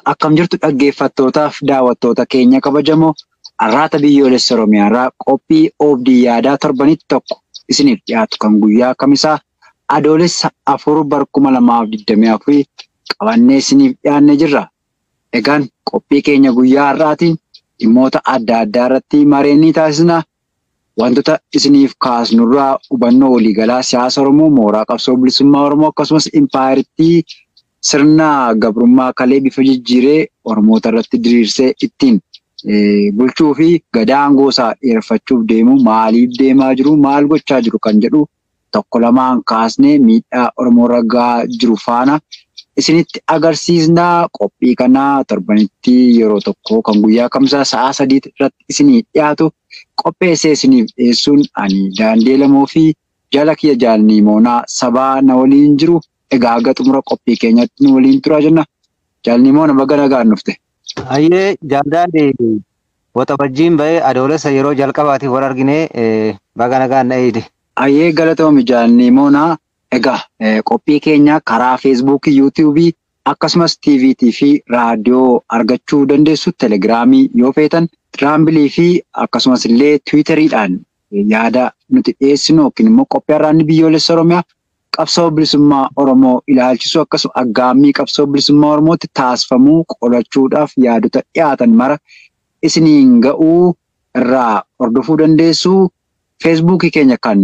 akkam jirtu dhaggeeffattootaaf daawwattoota keenya kabajamoo arraata biyyoolessa Oromiyaa irraa qophii oobdii yaadaa torbanitti tokko isiniif dhiyaatu kan guyyaa kamisaa adoolessa afur bar kuma lamaaf digdamii afurii qabannee isiniif dhiyaannee jirra. Egaan qophii keenya guyyaa har'aatiin dhimmoota adda addaa irratti mareen ni taasisna. Wantoota isiniif kaasnurraa hubannoo waliigalaa siyaasa Oromoo, mooraa qabsoo bilisummaa Oromoo akkasumas impaayiritii sirna gabrummaa kalee bifa jijjiiree Oromoota irratti diriirsee ittiin bulchuu fi gadaa aangoosaa dheereffachuuf deemu maaliif deemaa jiru maal gochaa jiru kan jedhu tokko lamaan kaasnee miidhaa Oromoo ragaa jiru faana isinitti agarsiisnaa qophii kanaa torbanitti yeroo tokko kan guyyaa kamsaa sa'aa sadii irratti isinii dhiyaatu qopheessee isiniif dhiyeessuun ani daandii lamoo fi jala kiyya jaalanii moonaa sabaa na waliin jiru. Egaa aga xumura qophii keenyatti nu waliin turaa jenna. Jaalni moona baga nagaan dhufte. Hayyee jaalladhi wata wajjin bahee adoolessa yeroo jalqabaatiif wal arginee baga nagaan na eegde. Hayyee galatoomi jaalni moonaa. Egaa qophii keenya karaa feesbuukii, yuutuubii akkasumas tiiviitii fi raadiyoo argachuu dandeessu. Telegiraamii yoo feetan tiraambilii fi akkasumas illee tiwiitariidhaan yaada nuti dhiyeessinu yookiin immoo qophii har'aanni biyyoolessa Oromiyaa qabsoo bilisummaa Oromoo ilaalchisu akkasuma aggaammii qabsoo bilisummaa Oromootti taasifamuu qolachuudhaaf yaadota dhiyaatan mara isiniin ga'uu irraa hordofuu dandeessu. Feesbuukii keenya kan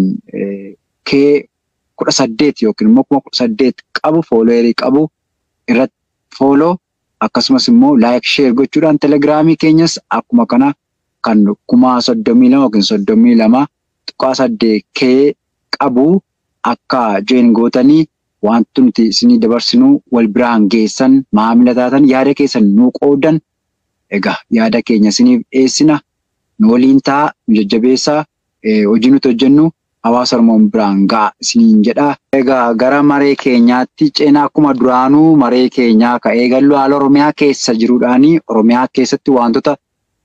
kee kudha saddeet yookiin immoo kuma kudha saddeet qabu fooloowerii qabu irratti fooloo akkasumas immoo laayik sheer gochuudhaan telegiraamii keenyas akkuma kana kan kuma soddomii lama yookiin soddomii lama tuqaa saddeet kee qabu. Akka jeen gootanii wanti nuti isinii dabarsinuu wal biraan geessan maamila taatan yaada keessan nuu qoodan egaa yaada keenya isiniif dhiyeessina nu waliin ta'a nu jajjabeessaa hojii nuti hojjennu hawaasa Oromoo biraan ga'a isiniin jedha. Egaa gara maree keenyaatti ceenaa akkuma duraanuu maree keenyaa ka'ee gallu haala Oromiyaa keessa jiruudhaanii Oromiyaa keessatti wantoota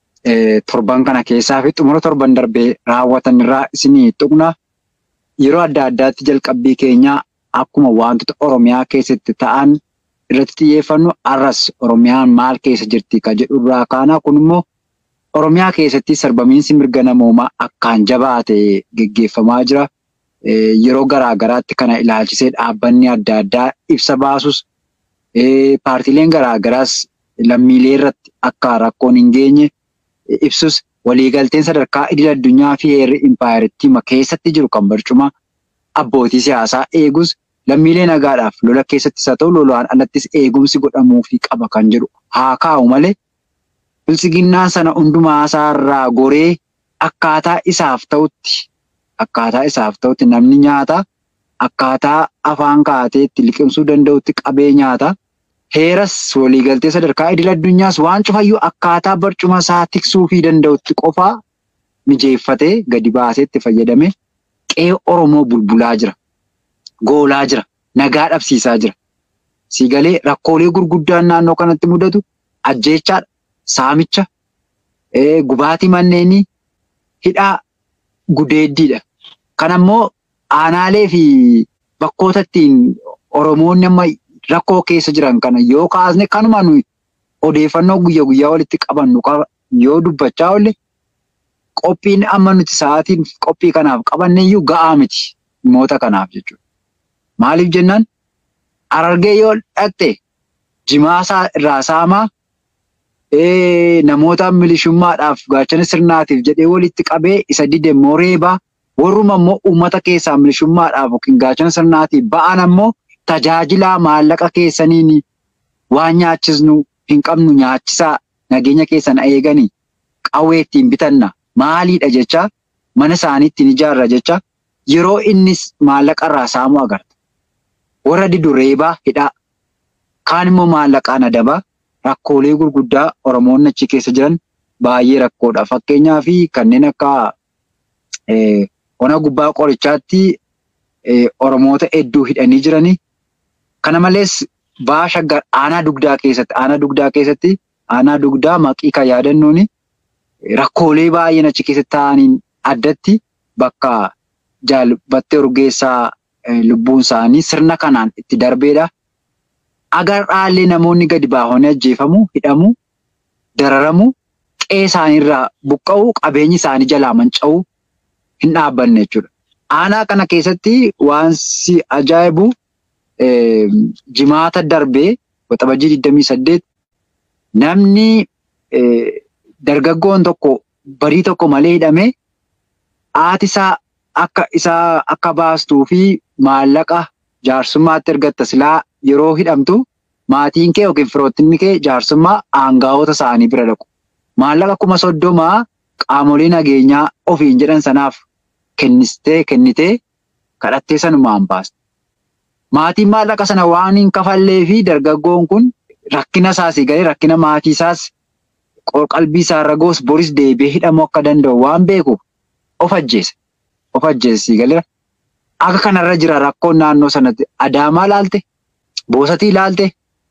torban kana keessaa fi xumura torban darbee raawwatan irraa isinii tuqna. Yeroo adda addaatti jalqabbii keenyaa akkuma wantoota Oromiyaa keessatti ta'an irratti xiyyeeffannu arras Oromiyaan maal keessa jirti kan jedhu irraa kaana. Kun immoo Oromiyaa keessatti sarbamiinsi mirga namoomaa akkaan jabaa ta'e geggeeffamaa jira. Yeroo garaa garaatti kana ilaalchisee dhaabbanni adda addaa ibsa baasus paartiileen garaa garaas lammiilee irratti akka rakkoon hin geenye ibsus. Waliigalteen sadarkaa idil addunyaa fi heerri impaayiritti keessatti jiru kan barcuma abbootii siyaasaa eegus lammiilee nagaadhaaf lola keessattis haa ta'u lolaan alattis eegumsi godhamuufii qaba kan jedhu haa kaa'u malee bilchiginnaa sana hundumaa isaarraa goree akkaataa isaaf ta'utti akkaataa isaaf ta'utti namni nyaata akkaataa afaan kaateetti liqimsuu danda'utti qabee nyaata. Heeras waliigaltee sadarkaa idil addunyaas waan cufayyuu akkaataa barcuma isaa tiksuu fi danda'utti qofaa mijeeffatee gadi baaseetti fayyadame qe'ee Oromoo bulbulaa jira. Goolaa jira. Nagaa dhabsiisaa jira. Siigalee rakkoolee gurguddaan naannoo kanatti mudatu ajjeechaadha. Saamicha. Gubaatii manneenii hidhaa gudeeddiidha. Kan ammoo aanaalee fi bakkoota ittiin Oromoonni amma Rakkoo keessa jiran kana yoo kaasne kanuma nuyi odeeffannoo guyyaa guyyaa walitti qabannu qaba yoo dubbachaa oolle qophiin amma nuti sa'aatiin qophii kanaaf qabanne iyyuu ga'aa miti dhimmoota kanaaf jechuudha. Maaliif jennaan Harargee yoo dhaqxe jimaasaa irraa saamaa namoota milishummaadhaaf gaachana sirnaatiif jedhee walitti qabee isa dide immoo reebaa warruma immoo uummata keessaa milishummaadhaaf yookiin gaachana sirnaatiif ba'an ammoo. Tajaajilaa maallaqa keessaniin waan nyaachisnu hin qabnu nyaachisaa nageenya keessan eeganii qawwee ittiin bitanna maaliidha jecha mana isaanii ittiin ijaarra jecha yeroo innis maallaqa irraa saamuu agarta. Warra didu reebaa hidhaa kaan immoo maallaqaan adabaa rakkoolee gurguddaa Oromoonni achi keessa jiran baay'ee rakkoodha. Fakkeenyaa fi kanneen akka ona gubbaa qorichaatti Oromoota hedduu hidhanii jiranii. Kana malees baasha aanaa dugdaa keessatti aanaa dugdaa keessatti aanaa dugdaa maqii kan yaadannuun rakkoolee baay'een achi keessatti ta'aniin addatti bakka jaalbattee urgeessaa lubbuun isaanii sirna kanaan itti darbeedha. agarraallee namoonni gadi baahanii ajjeefamu, hidhamu, dararamu, qe'ee isaaniirraa buqqa'u, qabeenyi isaanii jalaa manca'u hin dhaabbanne jechuudha. Aanaa kana keessatti waan si ajaa'ibu jimaata darbee waxabajjii 28 namni dargaggoon tokko barii tokko malee hidhamee haati isaa akka isaa akka baastuu fi maallaqa jaarsummaatti ergatta silaa yeroo hidhamtu maatiin kee yookiin firoottinni kee jaarsummaa aangaa'ota isaanii bira dhaqu. Maallaqa kuma soddomaa qaamolee nageenyaa ofiin jedhan sanaaf kennistee kennitee kadhattee sanumaan baasta. Maatiin maallaqa sana waan hin kafallee fi dargaggoon kun rakkina isaasii galee rakkina maatii isaas qalbii isaarra goos boris deebi'ee hidhamuu akka danda'u waan beekuuf of ajjeese. Of ajjeesii galeera. Akka kanarra jira rakkoon naannoo sanatti Adaamaa laalte, Boosatii laalte,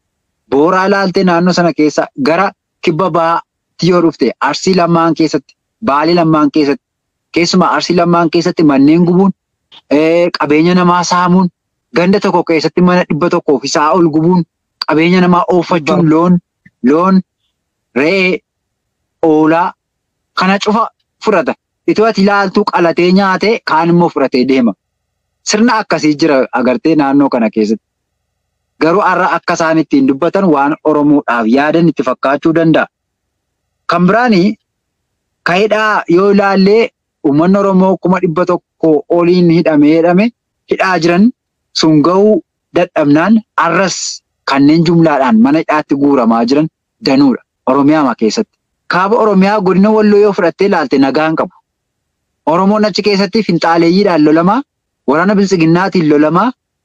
Booraa laalte naannoo sana keessa gara kibba bahaatti yoo dhufte Arsii lamaan keessatti, Baalee lamaan keessatti, keessumaa Arsii lamaan keessatti manneen gubuun, qabeenya namaa saamuun, ganda tokko keessatti mana dhibba tokkoo fi isaa ol gubuun, qabeenya namaa ooffachuun loon, loon, re'ee, hoolaa kana cufa fudhata. Itoo ati ilaaltuu qalatee nyaatee kaan immoo fudhatee deema. Sirna akkasii jira agartee naannoo kana keessatti. Garuu har'a akka isaan ittiin dubbatan waan Oromoodhaaf yaadan itti fakkaachuu danda'a. Kan biraanii ka'eedhaa yoo ilaallee uummanni Oromoo kuma dhibba tokko oliin hidhamee hidhame hidhaa jiran sun gahuu dadhabnaan har'as kanneen jumlaadhaan mana hidhaatti guuramaa jiran danuudha Oromiyaa keessatti. Kaaba Oromiyaa godina Walloo yoo fudhattee ilaalte nagaan qabu. Oromoon achi keessatti finxaaleeyyiidhaan lolamaa, waraana bilisiginnaatiin lolamaa,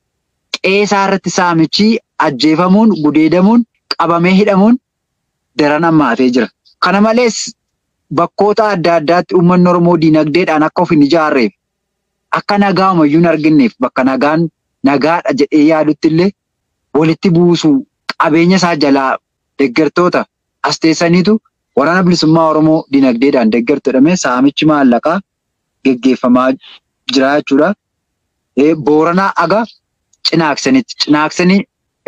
qeesaa irratti saamichi ajjeefamuun, gudeedamuun, qabamee hidhamuun daran hammaatee jira. Kana malees bakkoota adda addaatti uummanni Oromoo diinagdeedhaan akka of hin ijaarreef, akka nagaa umayyuu hin arginneef bakka nagaan nagaadha jedhee yaadutti illee walitti buusuu qabeenya isaa jalaa deeggartoota as teessaniitu waraana bilisummaa Oromoo diinagdeedhaan deeggartu jedhamee saamichi maallaqaa geggeeffamaa jira jechuudha. Booranaa aga cinaaksanitti. Cinaaksanii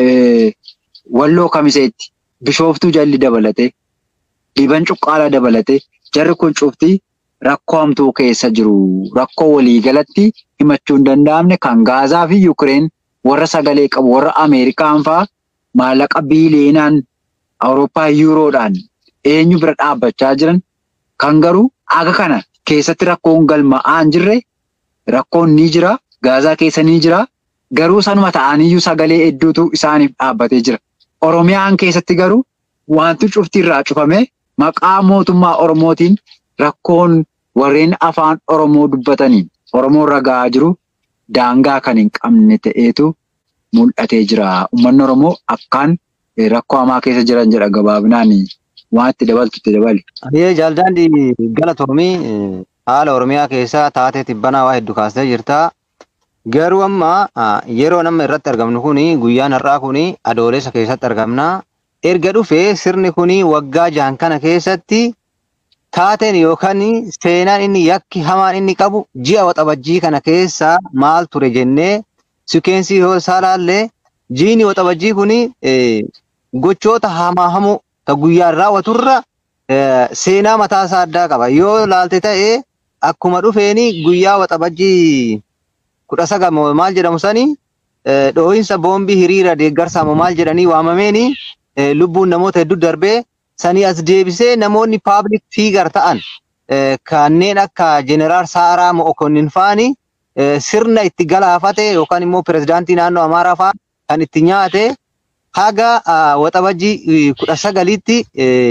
walloo kamiseetti bishooftuu jalli dabalatee liban cuqqaala dabalatee jarri kun cuftii rakkoo hamtuu keessa jiru. Rakkoo waliigalatti himachuu hin danda'amne kan Gaazaa fi Yukireen warra sagalee qabu warra Ameerikaan fa'aa maallaqa biileenaan Awurooppaa yuuroodhaan eenyu bira dhaabbachaa jiran kan garuu aga kana keessatti rakkoon galma'aa hin jirre rakkoon ni jira gaazaa keessa ni jira garuu sanuma ta'aniyyuu sagalee hedduutu isaaniif dhaabbatee jira. Oromiyaan keessatti garuu wanti cufti irraa cufame maqaa mootummaa Oromootiin rakkoon warreen afaan Oromoo dubbataniin Oromoon ragaa jiru daangaa kan hin qabne ta'eetu mul'atee jira. Uummanni Oromoo akkaan rakkoo hamaa keessa jiran jedha gabaabinaan waan itti dabaltu itti dabali. Ayyee jaaldaandi galatoomii haala Oromiyaa keessaa taatee tibbanaa waa hedduu kaastee jirta. Garuu amma yeroo nama irratti argamnu kuni guyyaan har'aa kuni adoolessa keessatti argamna. Erga dhufee sirni kuni waggaa jahan kana keessatti taateen yookaan seenaan inni yakki hamaan inni qabu ji'a waxabajjii kana keessa maal ture jennee sikeensii yoo isaa laallee jiini waxabajjii kuni gochoota hamaa hamoo ta guyyaan raawwaturra seenaa mataa isaa addaa qaba. Yoo laalte ta'e akkuma dhufeeni guyyaa waxabajjii kudha sagal maal jedhamu sani dhoohinsa boombii hiriira deeggarsaa maal jedhanii waamameeni lubbuun namoota hedduu darbee sanii as deebisee namoonni paablik fiigar ta'an kanneen akka jeneraal Saaraa Mo'okonnin fa'ani sirna itti galaafate yookaan immoo pirezidaantii naannoo Amaaraa fa'a kan itti nyaate haga waxabajjii kudha sagalitti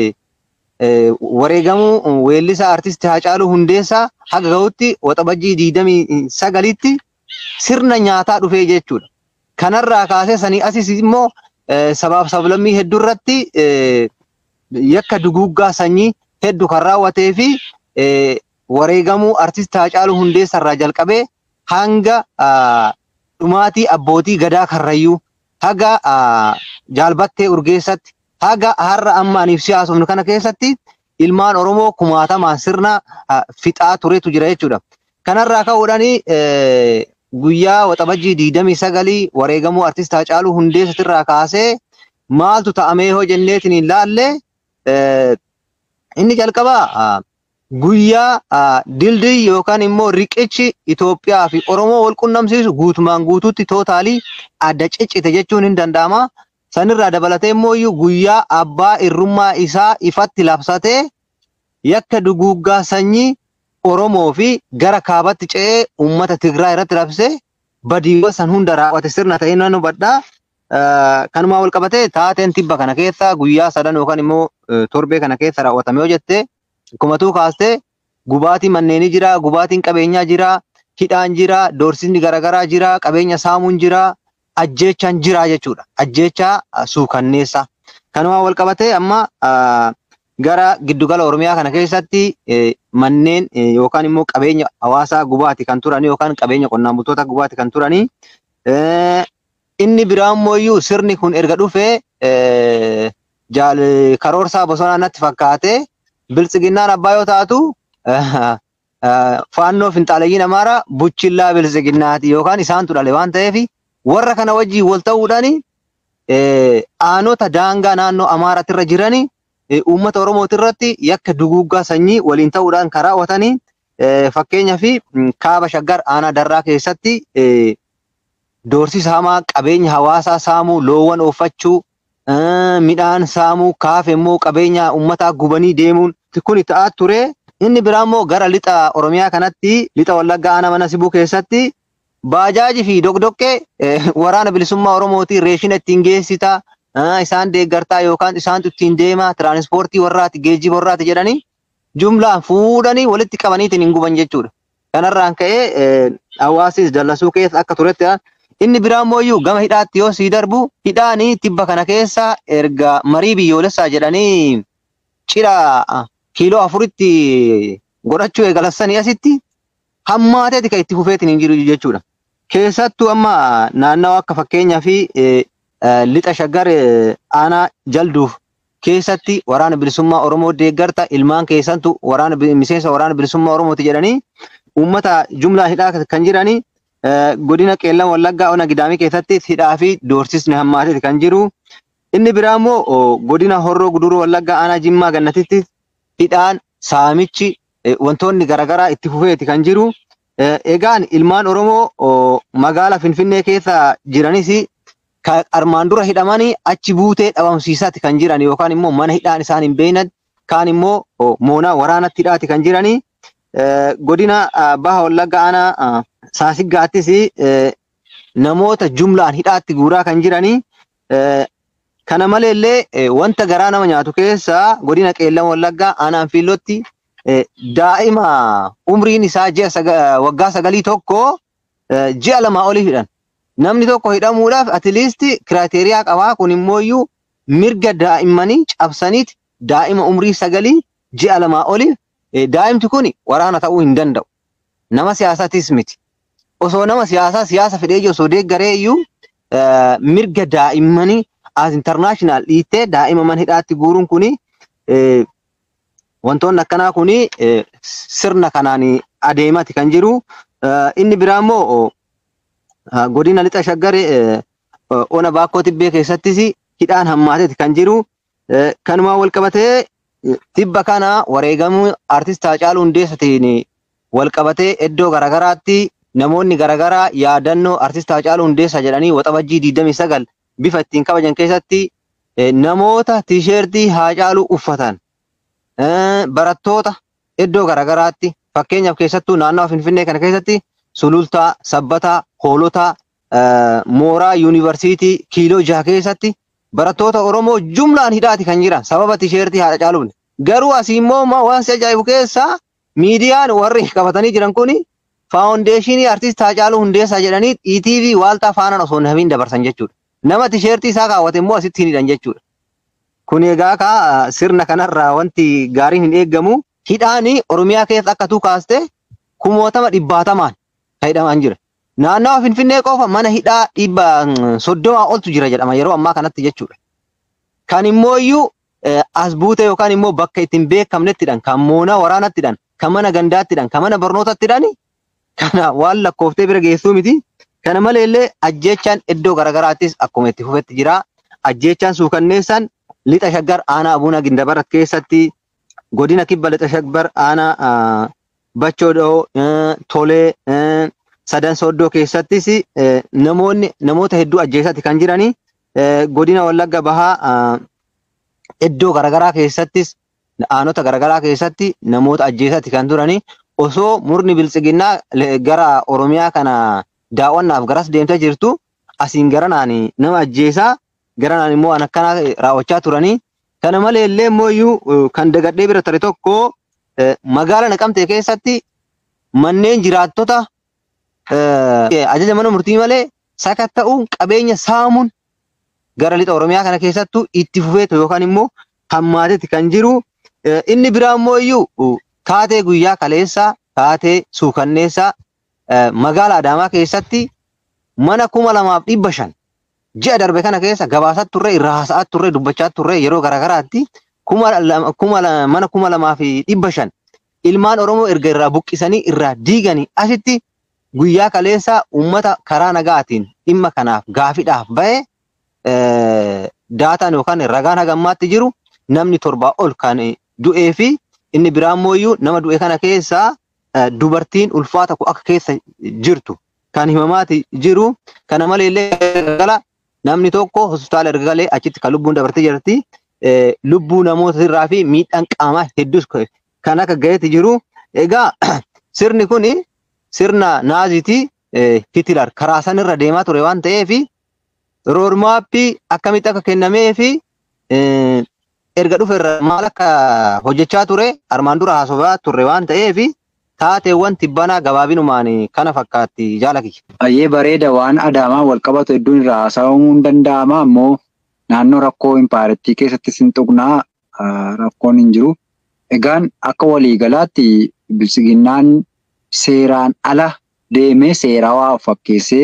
wareegamuu weellisaa artistii Haacaaluu Hundeessaa haga gahutti waxabajjii digdamii sagalitti sirna nyaataa dhufee jechuudha. Kanarraa kaasee sanii asis immoo sabaaf sablammii hedduu irratti yakka duguuggaa sanyii hedduu kan raawwatee fi wareegamuu artistii Haacaaluu Hundeessaa irraa jalqabee hanga dhumaatii abbootii gadaa karrayyuu haga jaalbattee urgeessatti haga har'a amma aniif siyaasofnu kana keessatti ilmaan Oromoo kumaatamaan sirna fixaa turetu jira jechuudha. Kanarraa ka'uudhaan guyyaa waxabajjii digdamii sagalii wareegamuu artist Haacaaluu Hundeessatirraa kaasee maaltu ta'amee hoo jenneetiin hin laalle inni jalqabaa guyyaa dildii yookaan immoo riqichi Itoophiyaa fi Oromoo wal qunnamsiisu guutumaan guutuutti tootaalii adda ciccite jechuun hin danda'ama. Sanirraa dabalatee immoo guyyaa abbaa irrummaa isaa ifatti labsatee yakka duguuggaa sanyii Oromoo fi gara kaabatti ce'ee uummata Tigraay irratti labsee badiiwwan san hunda raawwate sirna ta'ee nan hubadhaa. Kanumaa wal qabatee taateen tibba kana keessa guyyaa sadan yookaan immoo torbee kana keessa raawwatame yoo jettee akkumatuu kaastee gubaatii manneenii jira, gubaatiin qabeenyaa jira, hidhaan jira, doorsisni garaagaraa jira, qabeenya saamuun jira, ajjeechaan jira jechuudha. Ajjeechaa suukanneessa. Kanumaa wal qabatee amma gara giddugala Oromiyaa kana keessatti manneen yookaan immoo qabeenya hawaasaa gubaati kan turanii yookaan qabeenya qonnaan bultoota gubaati kan turanii inni biraa immoo sirni kun erga dhufee karoorsaa bosonaa natti fakkaate biltsiginnaan abbaa yoo taatu faannoo finxaalayyiin amaara buchillaa biltsiginnaati yookaan isaantu dhale waan ta'eef warra kana wajjin wal ta'uudhaan aanota daangaa naannoo amaaraatti irra jiranii uummata Oromooti irratti yakka duguuggaa sanyii waliin ta'uudhaan kan raawwatanii fakkeenyaa fi kaaba shaggar aanaa darraa keessatti doorsisa hamaa qabeenya hawaasaa saamuu loowwan ooffachuu midhaan saamuu kaafe immoo qabeenya uummataa gubanii deemuun kun ta'aa ture. Inni biraa immoo gara lixa Oromiyaa kanatti lixa Wallaggaa aanaa mana sibuu keessatti baajaajii fi dogdoqqee waraana bilisummaa Oromootiin reeshina ittiin geessita. Isaan deeggartaa yookaan isaantu ittiin deema tiraanispoortii warraati geejjiba warraati jedhanii jumlaan fuudhanii walitti qabaniitiin hin guban jechuudha. Kanarraan ka'ee hawaasis dallasuu keessa akka turetti inni biraa immoo gama hidhaatti yoo sii darbu hidhaanii tibba kana keessa erga marii biyyoolessaa jedhanii cidha kiiloo afuritti godhachuu eegalassanii asitti hammaateeti kan itti fufeetiin hin jiru jechuudha. Keessattuu amma naannawaa akka fakkeenyaa fi lixa shaggar aanaa jalduuf keessatti waraana bilisummaa Oromoo deeggarta ilmaan keessattuu waraana miseensa waraana bilisummaa Oromooti jedhanii uummata jumlaa hidhaa kan jiranii godina qeellan wallaggaa ona gidaamii keessatti hidhaa fi doorsisni hammaateeti kan jiru. Inni biraa immoo godina horroo guduruu wallaggaa aanaa jimmaa gannatitti hidhaan saamichi wantoonni garaagaraa itti fufeeti kan jiru. Egaan ilmaan Oromoo magaala Finfinnee keessa jiranis armaan dura hidhamanii achi buutee dhabamsiisaati kan jiran yookaan immoo mana hidhaan isaan hin beeknan kaan immoo moonaa waraanatti hidhaati kan jiranii. Godina baha wallaggaa aanaa saasiggaattis namoota jumlaan hidhaatti guuraa kan jiranii. Kana maleellee wanta garaa nama nyaatu keessaa godina qeellan wallaggaa aanaan fiillotti daa'ima umriin isaa waggaa sagalii tokko ji'a lamaa olii hidhan. Namni tokko hidhamuudhaaf atiliisti kiraateriyaa qabaa kun immoo mirga daa'immanii cabsaniiti daa'ima umrii sagalii ji'a lamaa olii daa'imti kun waraana ta'uu hin danda'u. Nama siyaasatis miti. Osoo nama siyaasaa siyaasa fedhee osoo deeggaree iyyuu mirga daa'immanii as intarnaashinaal dhiittee daa'ima mana hidhaatti guuruun kuni wantoonni akkanaa kuni sirna kanaan adeemati kan jiru. Inni biraa immoo godina lixa shaggaree ona baakkoo tibbee keessattis hidhaan hammaateeti kan jiru. Kanumaan wal qabatee tibba kana wareegamuu artist Haacaaluu Hundeessatiin wal qabatee iddoo garaagaraatti namoonni garaagaraa yaadannoo artist Haacaaluu Hundeessaa jedhanii waxabajjii 29 bifa ittiin kabajan keessatti namoota tiisheertii Haacaaluu uffatan barattoota iddoo garaagaraatti fakkeenyaaf keessattuu naannoo Finfinnee kana keessatti sulultaa, sabbataa, hoolotaa, mooraa yuunivarsiitii kiiloo jaha keessatti barattoota Oromoo jumlaan hidhaati kan jiran sababa tiisheertii Haacaaluun. Garuu asii immoo waan si ajaa'ibu keessaa miidiyaan warri qabatanii jiran kuni faawundeeshinii artist Haacaaluu Hundeessaa jedhanii ETV waaltaa faanaan osoo hin dabarsan jechuudha. Nama tiisheertii isaa kaawwate immoo asitti hin hidhan jechuudha. Kun egaa kaa sirna kanarraa wanti gaariin hin eeggamu hidhaanii Oromiyaa keessa akka tuu kaaste kumootama dhibbaatamaan kan hidhamaan jira. Naannawa Finfinnee qofa mana hidhaa dhibba soddomaa oltu jira jedhama yeroo ammaa kanatti jechuudha. Kan immoo iyyuu as buute yookaan immoo bakka ittiin beekamnettidhaan kan moonaa waraanattidhaan kan mana gandaattidhaan kan mana barnootattidhaan kana waan lakkooftee bira geessuu miti. Kana maleellee ajjechaan iddoo garaagaraattis akkuma itti fufetti jira. ajjeechaan suukanneessan lixa shaggar aanaa abuuna gindabarat keessatti godina kibba lixa shaggar aanaa bachoodhoo tolee sadan sooddoo keessattis namoonni namoota hedduu ajjeesatti kan jiranii godina wallagga bahaa iddoo garaagaraa keessattis aanota garaagaraa keessatti namoota ajjeesatti kan turanii osoo murni biltsiginnaa gara oromiyaa kana daawwannaaf garas deemtee jirtu asiin garanaan nama ajjeesaa garanaan immoo waan akkanaa raawwachaa turanii kana malee illee immoo iyyuu kan dagadhee bira ture tokko magaala naqamtee keessatti manneen jiraattota ajaja mana murtii malee sakatta'uun qabeenya saamuun gara lixa oromiyaa kana keessattuu itti fufeetu yookaan immoo hammaatetti kan jiru inni biraa immoo iyyuu taatee guyyaa kaleessaa taatee suukanneessaa magaala adaamaa keessatti mana kuma lamaaf dhibba shan ji'a darbe kana keessa gabaasaa turre irraa haasa'aa turre dubbachaa turre yeroo garaagaraatti mana kuma lamaa fi dhibba shan ilmaan oromoo erga irraa buqqisanii irraa diiganii asitti guyyaa kaleessa uummata karaa nagaatiin dhimma kanaaf gaafiidhaaf ba'e daataan yookaan ragaan hagammaatti jiru namni torbaa ol kan du'ee fi inni biraa immoo nama du'e kana keessaa dubartiin ulfaata akka keessa jirtu kan himamaati jiru kana malee illee namni tokko hospitaala erga galee achitti kan lubbuun dabartee jirti lubbuu namoota irraa fi miidhaan qaamaa hedduus kan akka gaheeti jiru egaa sirni kun sirna naazitii Hitilar karaa sanirra deemaa ture waan ta'eef roormaappii akkamitti akka kennamee fi erga dhufe irra maal akka hojjechaa ture armaan dura haasofaa turre waan ta'eef taateewwan tibbanaa gabaabinumaan kana fakkaatti jaala kiyya. Baay'ee bareeda waan adaamaa wal qabatu hedduun irraa haasa'amuu hin danda'ama ammoo naannoo rakkoo impaarettii keessatti sin tuqnaa rakkoon hin jiru. Egaan akka waliigalaatti bilisiginnaan seeraan ala deemee seerawaa fakkeessee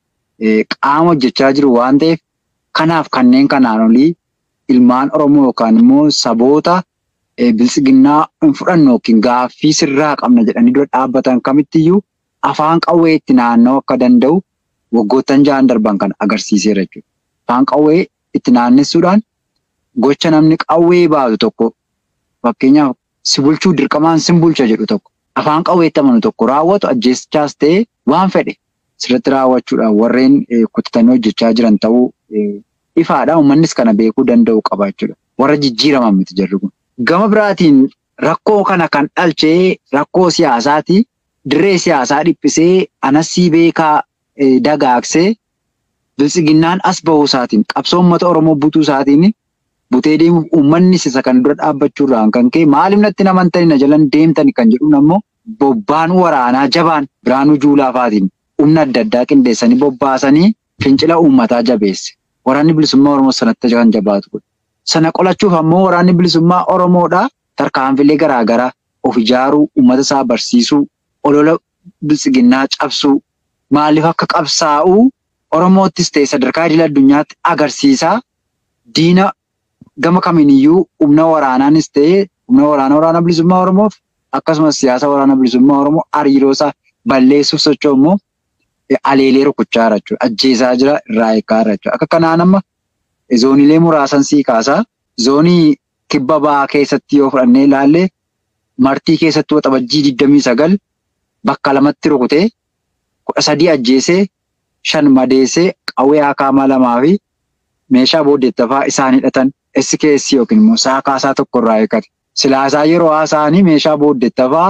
qaama hojjechaa jiru waan ta'eef kanaaf kanneen kanaan olii ilmaan Oromoo yookaan immoo saboota bilisiginnaa hin fudhannu yookiin gaaffii sirraa qabna jedhanii dura dhaabbatan kamittiyyuu afaan qawwee itti naanna'uu akka danda'u waggoottan ja'an darban kan agarsiiseera jechuudha. Afaan qawwee itti naannessuudhaan gocha namni qawwee baatu tokko fakkeenyaaf si bulchuu dirqamaan sin bulcha jedhu tokko afaan qawweetti amanu tokko raawwatu ajjeechaas ta'ee waan fedhe sirriitti raawwachuudhaan warreen kutatanii hojjechaa jiran ta'uu ifaadha. Uummannis kana beekuu danda'u qaba jechuudha. Warra jijjiiraman miti jarri kun. Gama biraatiin rakkoo kana kan dhalchee rakkoo siyaasaati. Dirree siyaasaa dhiphisee anasii beekaa dagaagsee bilisiginnaan as bahuu isaatiin qabsoo uummata Oromoo butuu isaatiin butee deemuuf uummanni isa kan dura dhaabbachuurraan kan ka'e maaliif natti namantani na jalan deemtani kan jedhuun ammoo bobbaan waraanaa jabaan Biraanuu Juulaafaatiin humna adda addaa qindeessanii bobbaasanii fincila uummataa jabeesse. Waraanni bilisummaa Oromoo sanatti kan jabaatu. Sana qolachuuf ammoo waraanni bilisummaa Oromoodhaa tarkaanfilee garaagaraa of ijaaruu, uummata isaa barsiisuu, olola bilisiginnaa cabsuu, maaliif akka qabsaa'uu Oromoottis ta'e sadarkaa idil addunyaatti agarsiisaa diina gama kamiiniyyuu humna waraanaanis ta'e humna waraana waraana bilisummaa Oromoof akkasumas siyaasa waraana bilisummaa Oromoo hariiroosaa balleessuuf socho'u immoo aleelee rukuchaa jira jechuudha. Ajjeesaa jira irraa eegaa jira jechuudha. Akka kanaan amma zooniilee muraasan sii kaasaa zoonii kibba ba'aa keessatti yoo fudhannee ilaalle martii keessatti waxabajjii digdamii sagal bakka lamatti rukutee kudha sadii ajjeesee shan madeessee qawwee akaamaa lamaa fi meeshaa booddeettafaa isaan hidhatan essi keessi yookiin immoo saakaasaa tokko irraa eeggate. Silaasaa yeroo haasa'anii meeshaa booddeettafaa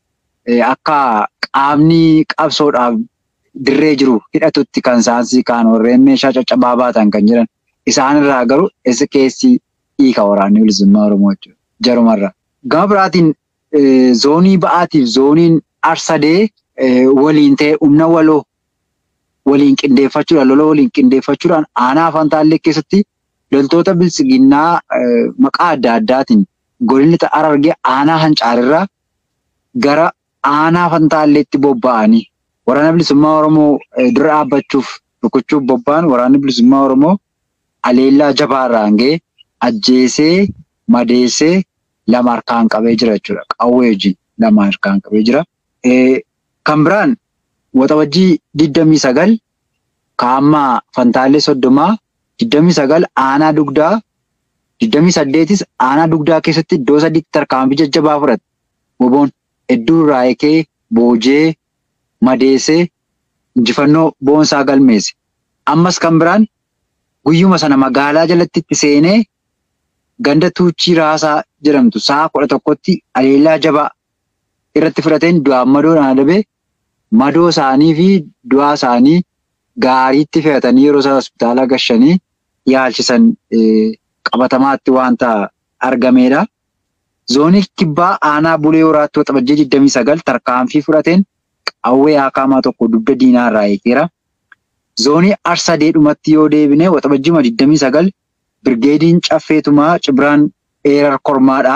akka qaamni qabsoodhaaf dirree jiru hidhatutti kan saansii kaan warreen meeshaa caccabaa baatan kan jiran isaan irraa garuu essi keessi hiika waraanni bilisummaa Oromoo jechuudha. Jarumarra. Gama biraatiin zoonii ba'aatiif zooniin arsadee waliin ta'e humna waloo waliin qindeeffachuudhaan lola waliin qindeeffachuudhaan aanaa fantaallee keessatti loltoota bilisiginnaa maqaa adda addaatiin godinni Harargee aanaa hancaarirraa gara aanaa fantaalleetti bobba'anii waraana bilisummaa Oromoo dura dhaabbachuuf rukuchuuf bobba'an waraanni bilisummaa Oromoo aleellaa jabaarraan ga'ee ajjeesee madeessee lama harkaan qabee jira jechuudha. Qawwee wajjin lama harkaan qabee jira. Kan biraan waxabajjii digdamii sagal kaammaa fantaalee soddomaa digdamii sagal aanaa dugdaa digdamii saddeetis aanaa dugdaa keessatti iddoo sadiitti tarkaanfii jajjabaa fudhate. Woboon hedduu irraa eekee boojee madeessee injifannoo boonsaa galmeesse. Ammas kan biraan guyyuma sana magaalaa jalatti itti seenee ganda tuuchii raasaa jedhamtu sa'a kudha tokkotti aleellaa jabaa irratti fudhateen du'aan madoodhaan adabee madoo isaanii fi du'aa isaanii gaariitti fe'atanii yeroo isaan hospitaala gashanii yaalchisan qabatamaatti wanta argamedha. Zoonii kibbaa aanaa bulee horaatti waxabajjii 29 tarkaanfii fudhateen qawwee haakaamaa tokko dugda diinaa irraa eegeera. Zoonii arsadeedhumatti yoo deebine waxabajjii 29 birgeediin caffeetumaa cibiraan eerar kormaadha.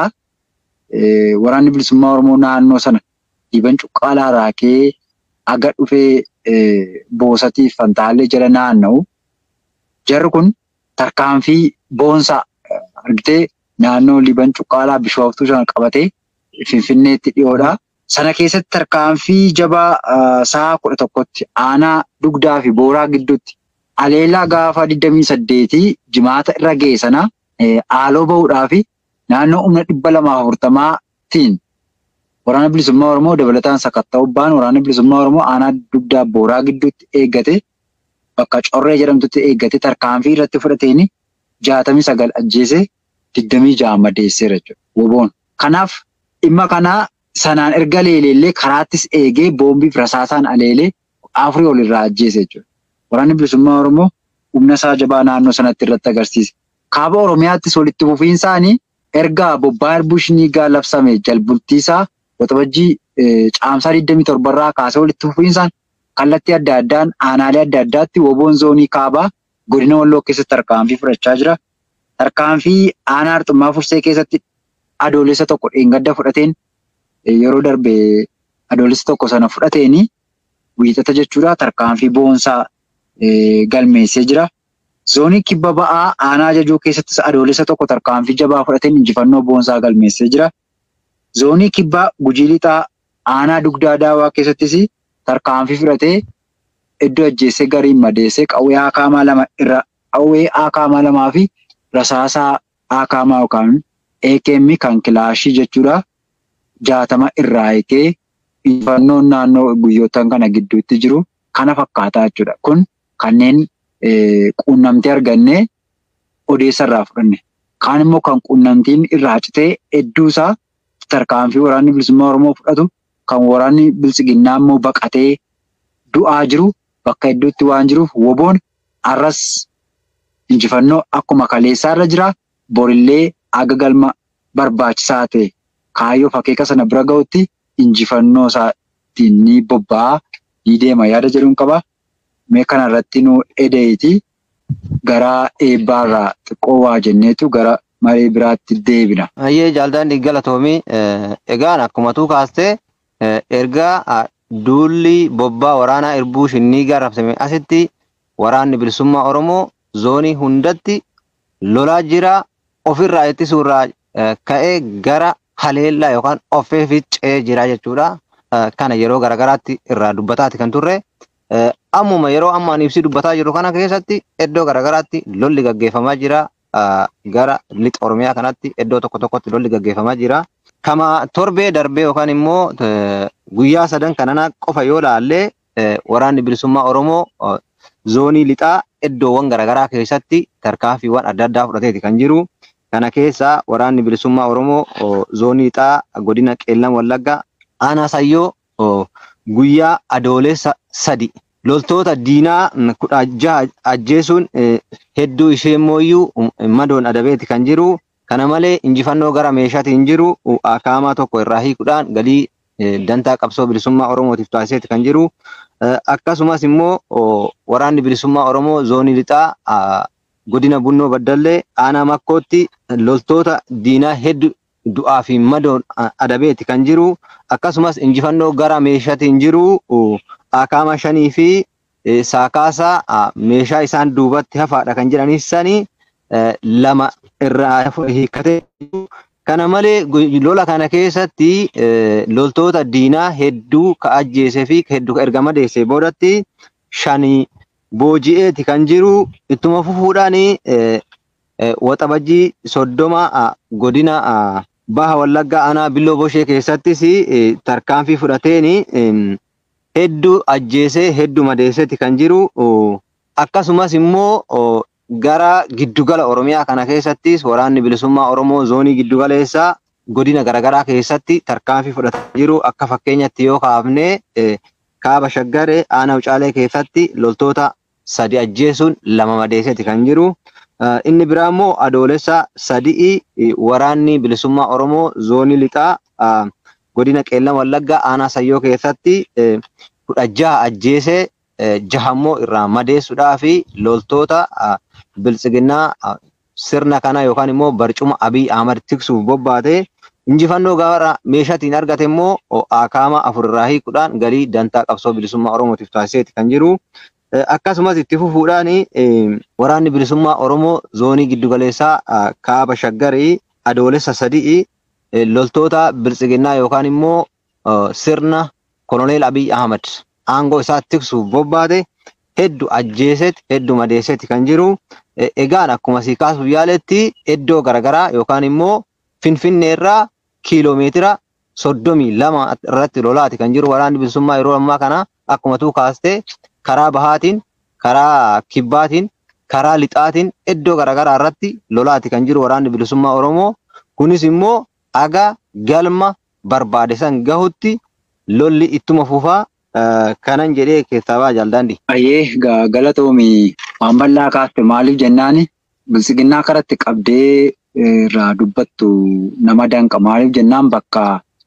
Waraanni bilisummaa Oromoo naannoo sana dhiiban cuqqaalaa raakee aga dhufee boosatiif fantaalee jala naanna'u. Jarri kun tarkaanfii boonsaa argitee naannoo liban cuqqaalaa bishooftuu sana qabatee finfinneetti dhiyoodha. Sana keessatti tarkaanfii jabaa sa'a kudha tokkotti aanaa dugdaa fi booraa gidduutti aleellaa gaafa 28 jimaata irra ga'e sana haaloo bahuudhaa fi naannoo humna dhibba lamaaf afurtamaatiin waraana bilisummaa Oromoo dabalataan sakatta'ubbaan waraana bilisummaa Oromoo aanaa dugdaa booraa gidduutti eeggate bakka corree jedhamtutti eeggate tarkaanfii irratti fudhateen jaatamii sagal ajjeese digdamii ja'a madeesseera jechuudha. Woboon. Kanaaf dhimma kanaa sanaan erga leeleellee karaattis eegee boombiif rasaasaan aleelee afurii ol irraa ajjeese jechuudha. Waraanni bilisummaa Oromoo humna isaa jabaa naannoo sanatti irratti agarsiise. Kaaba Oromiyaattis walitti fufiinsaanii erga bobbaa bushnii labsame jalbultiisaa waxabajjii caamsaa 27 irraa kaasee walitti fufiinsaan kallattii adda addaan aanaalee adda addaatti woboon zoonii kaabaa godina walloo keessatti tarkaanfii fudhachaa jira. Tarkaanfii aanaa Arxummaa Fursee keessatti adoolessa tokko dheengadda fudhateen yeroo darbe adoolessa tokko sana fudhateeni wiixata jechuudha. Tarkaanfii boonsaa galmeessee jira. Zoonii kibba ba'aa aanaa ajajuu keessattis adoolessa tokko tarkaanfii jabaa fudhateen injifannoo boonsaa galmeessee jira. Zoonii kibbaa gujii lixaa aanaa dugdaa daawaa keessattis tarkaanfii fudhatee iddoo ajjeessee gariin madeessee qawwee haakaamaa lama irra qawwee haakaamaa lamaa fi rasaasaa haakaamaa yookaan AKM kan kilaashii jechuudha. Jaatama irraa eegee injifannoon naannoo guyyootaan kana gidduutti jiru kana fakkaataa jechuudha. Kun kanneen quunnamtii argannee odeessa irraa fudhanne. Kaan immoo kan quunnamtiin irraa citee hedduusaa tarkaanfii waraanni bilisummaa Oromoo fudhatu kan waraanni bilisiginnaa immoo baqatee du'aa jiru bakka hedduutti waan jiruuf woboon arras injifannoo akkuma kaleessaa irra jira. Borillee aga galma barbaachisaa ta'e kaayyoo fakkeeka sana bira ga'utti injifannoo isaatiin ni bobba'a ni deema yaada jedhuun qaba. Mee kana irratti nu edeeti gara eebbaarraa xiqqoo waa jenneetu gara maree biraatti deebina. Ayyee jaalladhaan galatoomii egaan akkuma tuu kaastee ergaa duulli bobbaa waraanaa irbuu shinnii gaarrabsame asitti waraanni bilisummaa Oromoo zoonii hundatti lolaa jira ofirraa ittisuurraa ka'ee gara haleellaa yookaan offee ficcee jira jechuudha. Kana yeroo garagaraatti irraa dubbataati kan turre. Ammuma yeroo ammaan ibsi dubbataa jiru kana keessatti iddoo garagaraatti lolli gaggeeffamaa jira. Gara lixa Oromiyaa kanatti iddoo tokko tokkotti lolli gaggeeffamaa jira. Kama torbee darbee yookaan immoo guyyaa sadan kanana qofa yoo laallee waraanni bilisummaa Oromoo zoonii lixaa iddoowwan garaagaraa keessatti tarkaanfiiwwan adda addaa fudhateeti kan jiru. Kana keessa waraanni bilisummaa Oromoo zoonii lixaa godina Qeellam Wallaggaa aanaa Sayyoo guyyaa adoolessa sadi loltoota diinaa kudha jaha ajjeesuun hedduu ishee immoo madoon adabeeti kan jiru. Kana malee injifannoo gara meeshaatiin jiru akaamaa tokko irraa hiikuudhaan galii dantaa qabsoo bilisummaa Oromootiif taasiseeti kan jiru. Akkasumas immoo waraanni bilisummaa Oromoo zoonii lixaa godina Bunnoo Baddallee aanaa Makkootti loltoota diinaa hedduu du'aa fi madoon adabeeti kan jiru. Akkasumas injifannoo gara meeshaatiin jiru akaama shanii fi saakaasaa meeshaa isaan duubatti hafaadha kan jedhanis sanii lama irraa hiikkatee Kana malee lola kana keessatti loltoota diinaa hedduu ka ajjeesee fi hedduu ka erga madeessee boodatti shanii booji'eeti kan jiru ittuma fufuudhaan waxabajjii soddoma godina baha wallaggaa aanaa billoo boshee keessattis tarkaanfii fudhateen hedduu ajjeesee hedduu madeesseeti kan jiru akkasumas immoo gara giddugala oromiyaa kana keessattis waraanni bilisummaa oromoo zoonii giddugaleessaa godina garaagaraa keessatti tarkaanfii fudhataa jiru akka fakkeenyatti yoo kaafne kaaba shaggaree aanaa ucaalee keessatti loltoota sadi ajjeesuun lama madeesseeti kan jiru. Inni biraa immoo adoolessa sadii waraanni bilisummaa oromoo zoonii lixaa godina qeellam wallaggaa aanaa sayyoo keessatti kudha jaha ajjeesee jahammoo irraa madeessuudhaa fi loltoota biltsiginnaa sirna kana yookaan immoo barcuma Abiy Ahmad tiksuuf bobbaate injifannoo gara meeshaatiin argate immoo akaama afurraa hiikuudhaan galii dantaa qabsoo bilisummaa Oromootiif taasiseeti kan jiru. Akkasumas itti fufuudhaan waraanni bilisummaa Oromoo zoonii giddugaleessaa kaaba shaggarii adoolessa sadii loltoota biltsiginnaa yookaan immoo sirna koloneel Abiy Ahmad aangoo isaa tiksuuf bobbaate hedduu ajjeeseeti hedduu madeesseeti kan jiru. Egaan akkuma sii kaasuuf yaaletti iddoo garaagaraa yookaan immoo Finfinnee irraa kiiloomeetira soddomii lama irratti lolaati kan jiru waraanni bilisummaa yeroo ammaa kana akkuma tuu kaastee karaa bahaatiin, karaa kibbaatiin, karaa lixaatiin iddoo garaagaraa irratti lolaati kan jiru waraanni bilisummaa Oromoo. Kunis immoo aga galma barbaade san gahutti lolli ittuma fufaa kanan jedhee keessaa baa jaaldaandi. Ayyee galatoomi waan bal'aa kaaste maaliif jennaani biltsiginnaa karatti qabdee irraa dubbattu nama danqa maaliif jennaan bakka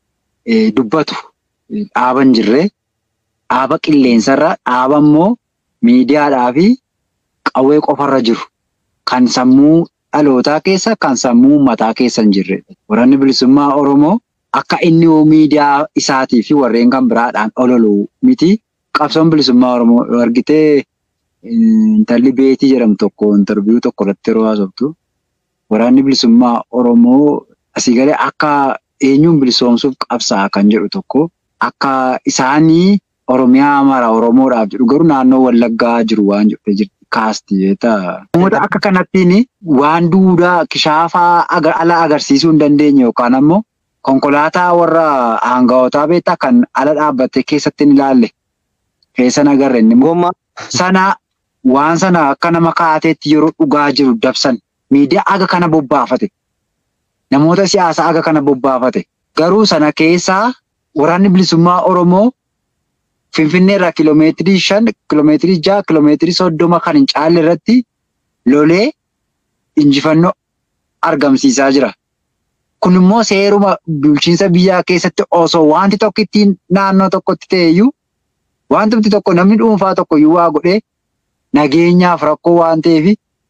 dubbatu dhaaban jirre dhaaba qilleensarra dhaaba immoo miidiyaadhaa fi qawwee qofarra jiru kan sammuu dhalootaa keessa kan sammuu mataa keessa hin jirre. Waraanni bilisummaa Oromoo akka inni miidiyaa isaatii fi warreen kan biraadhaan ololu miti. Qabsoon bilisummaa Oromoo argitee intalli beetii jedhamtu tokko intarviiyuu tokko irratti yeroo haasoftu waraanni bilisummaa Oromoo asii galee akka eenyuun bilisoomsuuf qabsaa kan jedhu tokko akka isaanii Oromiyaa mara Oromoodhaaf jedhu garuu naannoo Wallaggaa jiru waan jettee jirti kaasti jeeta. Namoota akka kanattiin waan duudaa kishaafaa ala agarsiisuu hin dandeenye yookaan ammoo konkolaataa warra aanga'ootaa beektaa kan ala dhaabbattee keessatti hin ilaalle keessan agarre inni Gommaa sana waan sana akka nama kaateetti yeroo dhugaa jiru dabsan miidiyaa aga kana bobbaafate namoota siyaasaa aga kana bobbaafate garuu sana keessaa waraanni bilisummaa Oromoo Finfinnee irraa kiloomeetirii shan kiloomeetirii jaha kiloomeetirii soddoma kan hin caalle irratti lolee injifannoo argamsiisaa jira. Kun immoo seeruma bulchiinsa biyyaa keessatti osoo wanti tokko ittiin naannoo tokkotti ta'eyyuu wanti tokko namni dhuunfaa tokko iyyuu waa godhee nageenyaaf rakkoo waan ta'eef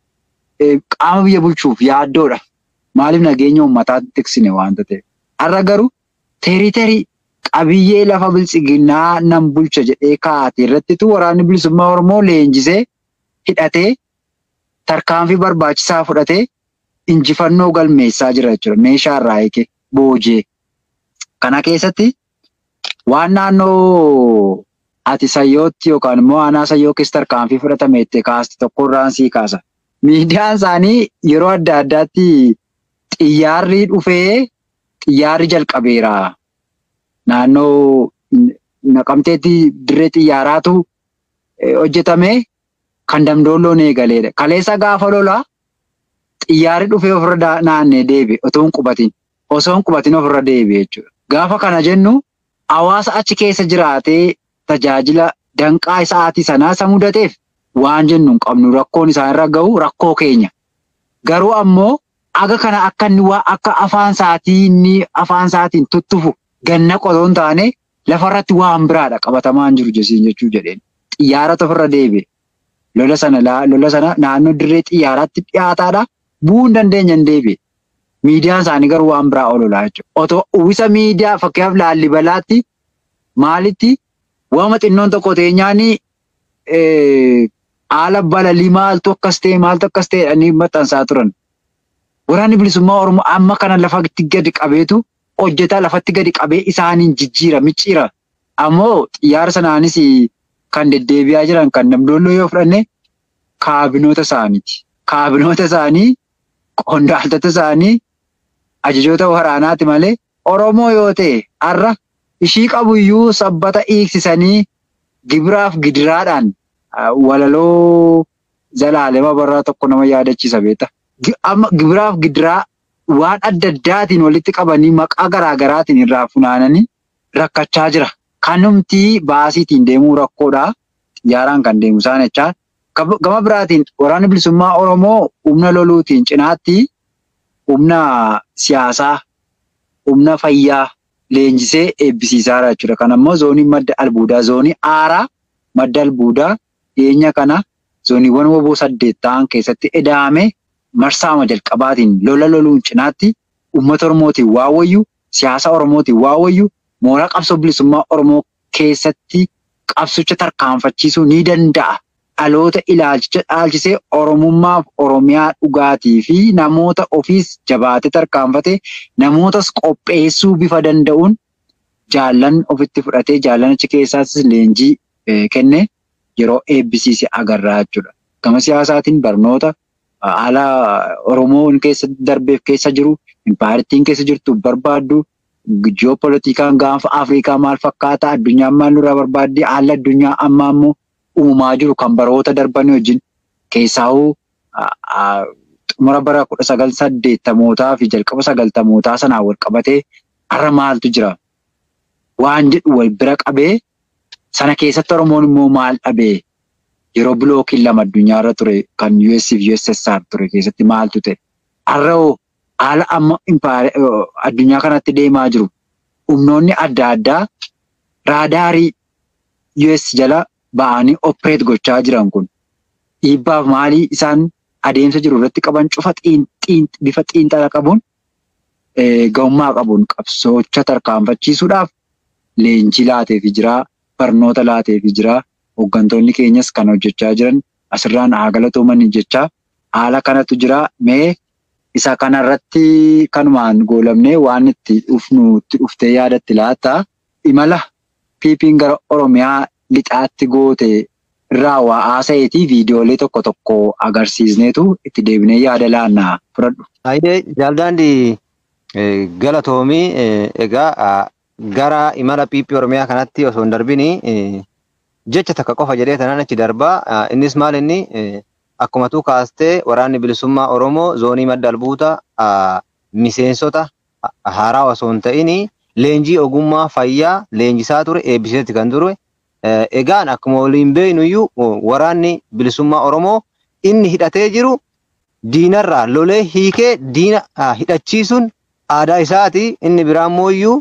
qaama biyya bulchuuf yaaddoodha. Maaliif nageenya uummataatti tiksine waanta ta'eef. Har'a garuu teeriteerii qabiyyee lafa biltsiginnaa nan bulcha jedhee kaa'ate irrattitu waraanni bilisummaa Oromoo leenjisee hidhatee tarkaanfii barbaachisaa fudhatee injifannoo galmeessaa jira jechuudha. Meeshaa irraa eege boojee. Kana keessatti waan naannoo ati sayyootti yookaan immoo aanaa sayyoo keessa tarkaanfii fudhatame itti kaaste tokko irraan sii kaasa. Miidiyaan isaanii yeroo adda addaatti xiyyaarri dhufee xiyyaarri jalqabeera. Naannoo naqamteetti dirree xiyyaaraatu hojjetame kan damdoolloon eegaleedha. Kaleessa gaafa lolaa xiyyaarri dhufee ofirra naannee deebi'e otoo hin qubatin. Osoo hin qubatin ofirra deebi'e jechuudha. Gaafa kana jennu hawaasa achi keessa jiraatee tajaajila danqaa isaatii sanaa isa mudateef waan jennu hin qabnu rakkoon isaanirra gahu rakkoo keenya. Garuu ammoo aga kana akka inni waa akka afaan isaatii inni afaan isaatiin tuttufu ganna qotoo hin taane lafarratti waan biraadha qabatamaan jiru jesiin jechuu jedheen. Xiyyaarota ofirra deebi'e. Lola sana lola sana naannoo dirree xiyyaaraatti dhiyaataadha. Bu'uu hin dandeenya hin deebi'e. Miidiyaan isaanii garuu waan biraa ololaa jechuudha. Otoo uwwisa miidiyaa fakkeenyaaf laallibalaatti maalitti waama xinnoon tokko teenyaanii haala balalii maaltu akkas ta'e maaltu akkas ta'e jedhanii maxxansaa turan. Waraanni bilisummaa Oromoo amma kana lafatti gadi qabeetu hojjetaa lafatti gadi qabee isaaniin jijjiira micciira. Ammoo xiyyaara sanaanis kan deddeebi'aa jiran kan damdoolloo yoo fudhanne kaabinoota isaaniiti. Kaabinoota isaanii qondaaltota isaanii ajajoota waraanaati malee Oromoo yoo ta'e har'a ishii qabu iyyuu sabbata hiiksisanii gibiraaf gidiraadhaan walaloo zalaalema barraa tokko nama yaadachiisa beekta. Amma gibiraaf gidiraa waan adda addaatiin walitti qabanii maqaa garaa garaatiin irraa funaananii rakkachaa jira. Kanumtii baasiitiin deemuu rakkoodha. Xiyyaaraan kan deemu isaan jechaa. Gama biraatiin waraanni bilisummaa Oromoo humna loluutiin cinaatti humna siyaasaa, humna fayyaa leenjisee eebbisiisaa jira jechuudha. Kan ammoo zoonii madda albuudaa, zoonii aaraa madda albuudaa dhiyeenya kana zooniiwwan woboo saddeet ta'an keessatti edaame marsaama jalqabaatiin lola loluun cinaatti uummata Oromootiin waa wayyu, siyaasa Oromootiin waa wayyu, mooraa qabsoo bilisummaa Oromoo keessatti qabsicha tarkaanfachiisuu ni danda'a. Dhaloota ilaalcha dhaalchisee Oromummaaf Oromiyaa dhugaatii fi namoota ofiis jabaatee tarkaanfatee namootas qopheessuu bifa danda'uun jaallan ofitti fudhatee jaallan achi keessaas leenjii kenne yeroo eebbisiise agarraa jechuudha. Gama siyaasaatiin barnoota haala Oromoon keessa darbeef keessa jiru, impaayirtiin keessa jirtu barbaaddu, ji'opolitikaan gaanfa Afrikaa maal fakkaata, addunyaan maal nurraa barbaaddi, haalli addunyaa ammaa immoo uumamaa jiru kan baroota darbanii wajjin keessaa'uu xumura bara kudha sagal saddeettamootaa fi jalqaba sagaltamootaa sanaan wal qabatee har'a maaltu jira? Waan jedhu wal bira qabee sana keessatti Oromoon immoo maal dhabee yeroo bilookiin lama addunyaarra ture kan US fi USSR ture keessatti maaltu ta'e? Har'a haala amma addunyaa kanatti deemaa jiru humnoonni adda addaa raadaarii US jala ba'anii opereet gochaa jiran kun dhiibbaaf maalii isaan adeemsa jiru irratti qaban cufa bifa xiinxala qabuun ga'ummaa qabuun qabsoocha tarkaanfachiisuudhaaf leenjii laateefi jira barnoota laateefi jira hooggantoonni keenyas kan hojjechaa jiran asirraan haa galatooman jechaa haala kanatu jira mee isa kanarratti kanumaan goolamnee waan itti dhufnu itti dhuftee yaadatti laata imala piipiin gara oromiyaa lixaatti goote irraa waa haasa'eetii viidiyoolee tokko tokko agarsiisneetu itti deebinee yaada laannaa fudhadhu. Aayidee jaaldaandii galatoomii egaa gara imala piipii oromiyaa kanatti osoo hin darbini jecha takka qofa jedhee tanaan achi darbaa innis maal inni akkuma tuu kaastee waraanni bilisummaa oromoo zoonii madda albuuta miseensota haaraa osoo hin ta'in leenjii ogummaa fayyaa leenjisaa ture eebbiseetti kan ture egaan akkuma waliin beeknuyyuu waraanni bilisummaa Oromoo inni hidhatee jiru diinarraa lolee hiikee diina hidhachiisuun aadaa isaati. Inni biraan mooyyuu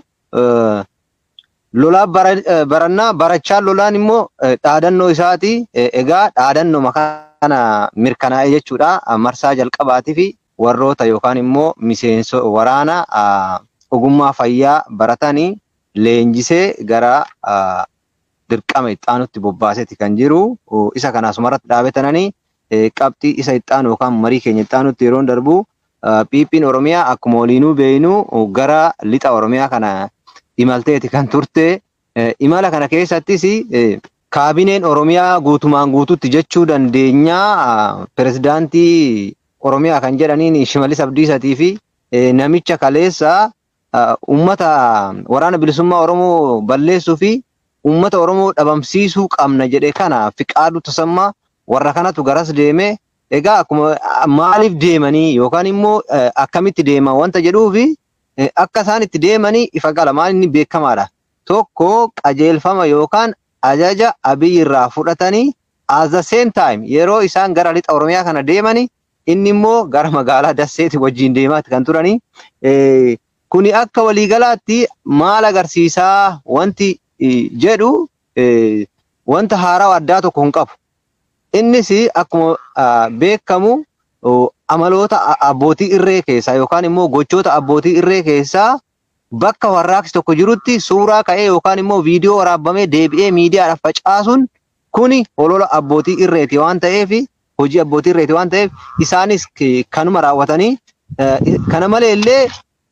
lolaa barannaa barachaa lolaan immoo dhaadannoo isaati. Egaa dhaadannoo kana mirkanaa'e jechuudha. Marsaa jalqabaatii fi warroota yookaan immoo miseenso waraana ogummaa fayyaa baratanii leenjisee gara dirqama ixaanutti bobbaaseeti kan jiru. Isa kana asumarratti dhaabatananii qabxii isa ixaanu yookaan marii keenya ixaanutti yeroo darbu piippiin Oromiyaa akkuma waliinuu beeynu gara lixa Oromiyaa kana imalteeti kan turte. Imala kana keessattis kaabineen Oromiyaa guutumaan guututti jechuu dandeenyaa pirezidaantii Oromiyaa kan jedhaniin Shimalis Abdiisatii fi namicha kaleessa uummata waraana bilisummaa Oromoo balleessuu fi uummata Oromoo dhabamsiisuu qabna jedhe kana Fiqaaduu Tasammaa warra kanatu garas deeme. Egaa akkuma maaliif deemanii yookaan immoo akkamitti deeman wanta jedhuufi akka isaan itti deemanii ifa gala maal inni beekamaadha. Tokko qajeelfama yookaan ajaja Abiy irraa fudhatanii at the same time yeroo isaan gara lixa Oromiyaa kana deemanii inni immoo gara magaalaa Dasseeti wajjin deemaatti kan turanii. Kuni akka waliigalaatti maal agarsiisaa wanti jedhu wanta haaraa addaa tokko hin qabu. Innis akkuma beekamu amaloota abbootii irree keessaa yookaan immoo gochoota abbootii irree keessaa bakka warraaqsi tokko jirutti suuraa ka'ee yookaan immoo viidiyoo waraabamee deebi'ee miidiyaadhaaf facaasuun kuni olola abbootii irreeti waan ta'eef hojii abbootii irreeti waan ta'eef isaanis kanuma raawwatanii kana malee illee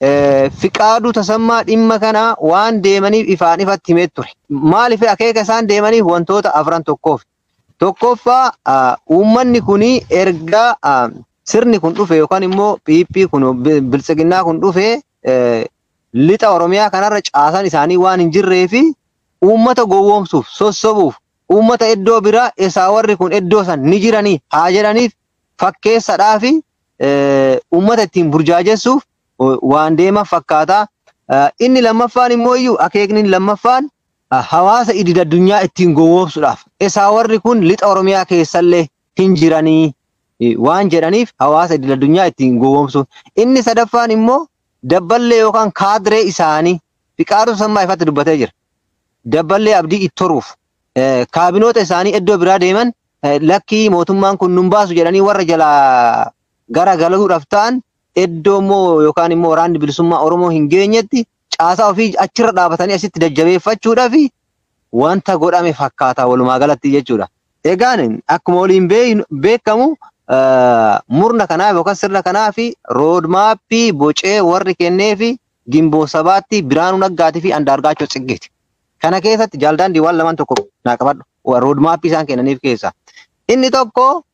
Fiqaaduu tasammaa dhimma kana waan deemaniif ifaan ifatti himee ture. Maaliif akeeka isaan deemaniif wantoota afran tokkoof. Tokkoffaa uummanni kuni erga sirni kun dhufe yookaan immoo piippii kun biltsiginnaa kun dhufe lixa Oromiyaa kanarra caasaan isaanii waan hin jirree fi uummata gowwoomsuuf sossobuuf uummata iddoo biraa isaa warri kun iddoo san ni jiranii haa jedhaniif fakkeessadhaa fi uummata ittiin burjaajessuuf waan deeman fakkaata. Inni lammaffaan immoo iyyuu akeekni lammaffaan hawaasa idil addunyaa ittiin gowwoomsuudhaaf isaa warri kun lixa Oromiyaa keessallee hin jiranii waan jedhaniif hawaasa idil addunyaa ittiin gowwoomsuuf. Inni sadaffaan immoo dabballee yookaan kaadiree isaanii fiqaaduu sammaa ifatti dubbatee jira. Dabballee abdii ittoruuf kaabinoota isaanii iddoo biraa deeman lakkii mootummaan kun nun baasu jedhanii warra jalaa gara galuudhaaf ta'an iddoo immoo yookaan immoo waraanni bilisummaa Oromoo hin geenyetti caasaa ofii achirra dhaabatanii asitti jajjabeeffachuudhaaf wanta godhame fakkaata walumaa galatti jechuudha. Egaan akkuma waliin beekamu murna kanaaf yookaan sirna kanaaf roodmaappii bocee warri kennee fi gimboo sabaatti biraanuu naggaatii fi andaargaachoo ciggeeti. Kana keessatti jaaldaan diiwaan lamaan tokko naa qabadhu. Roodmaappii isaan kennaniif keessa. Inni tokko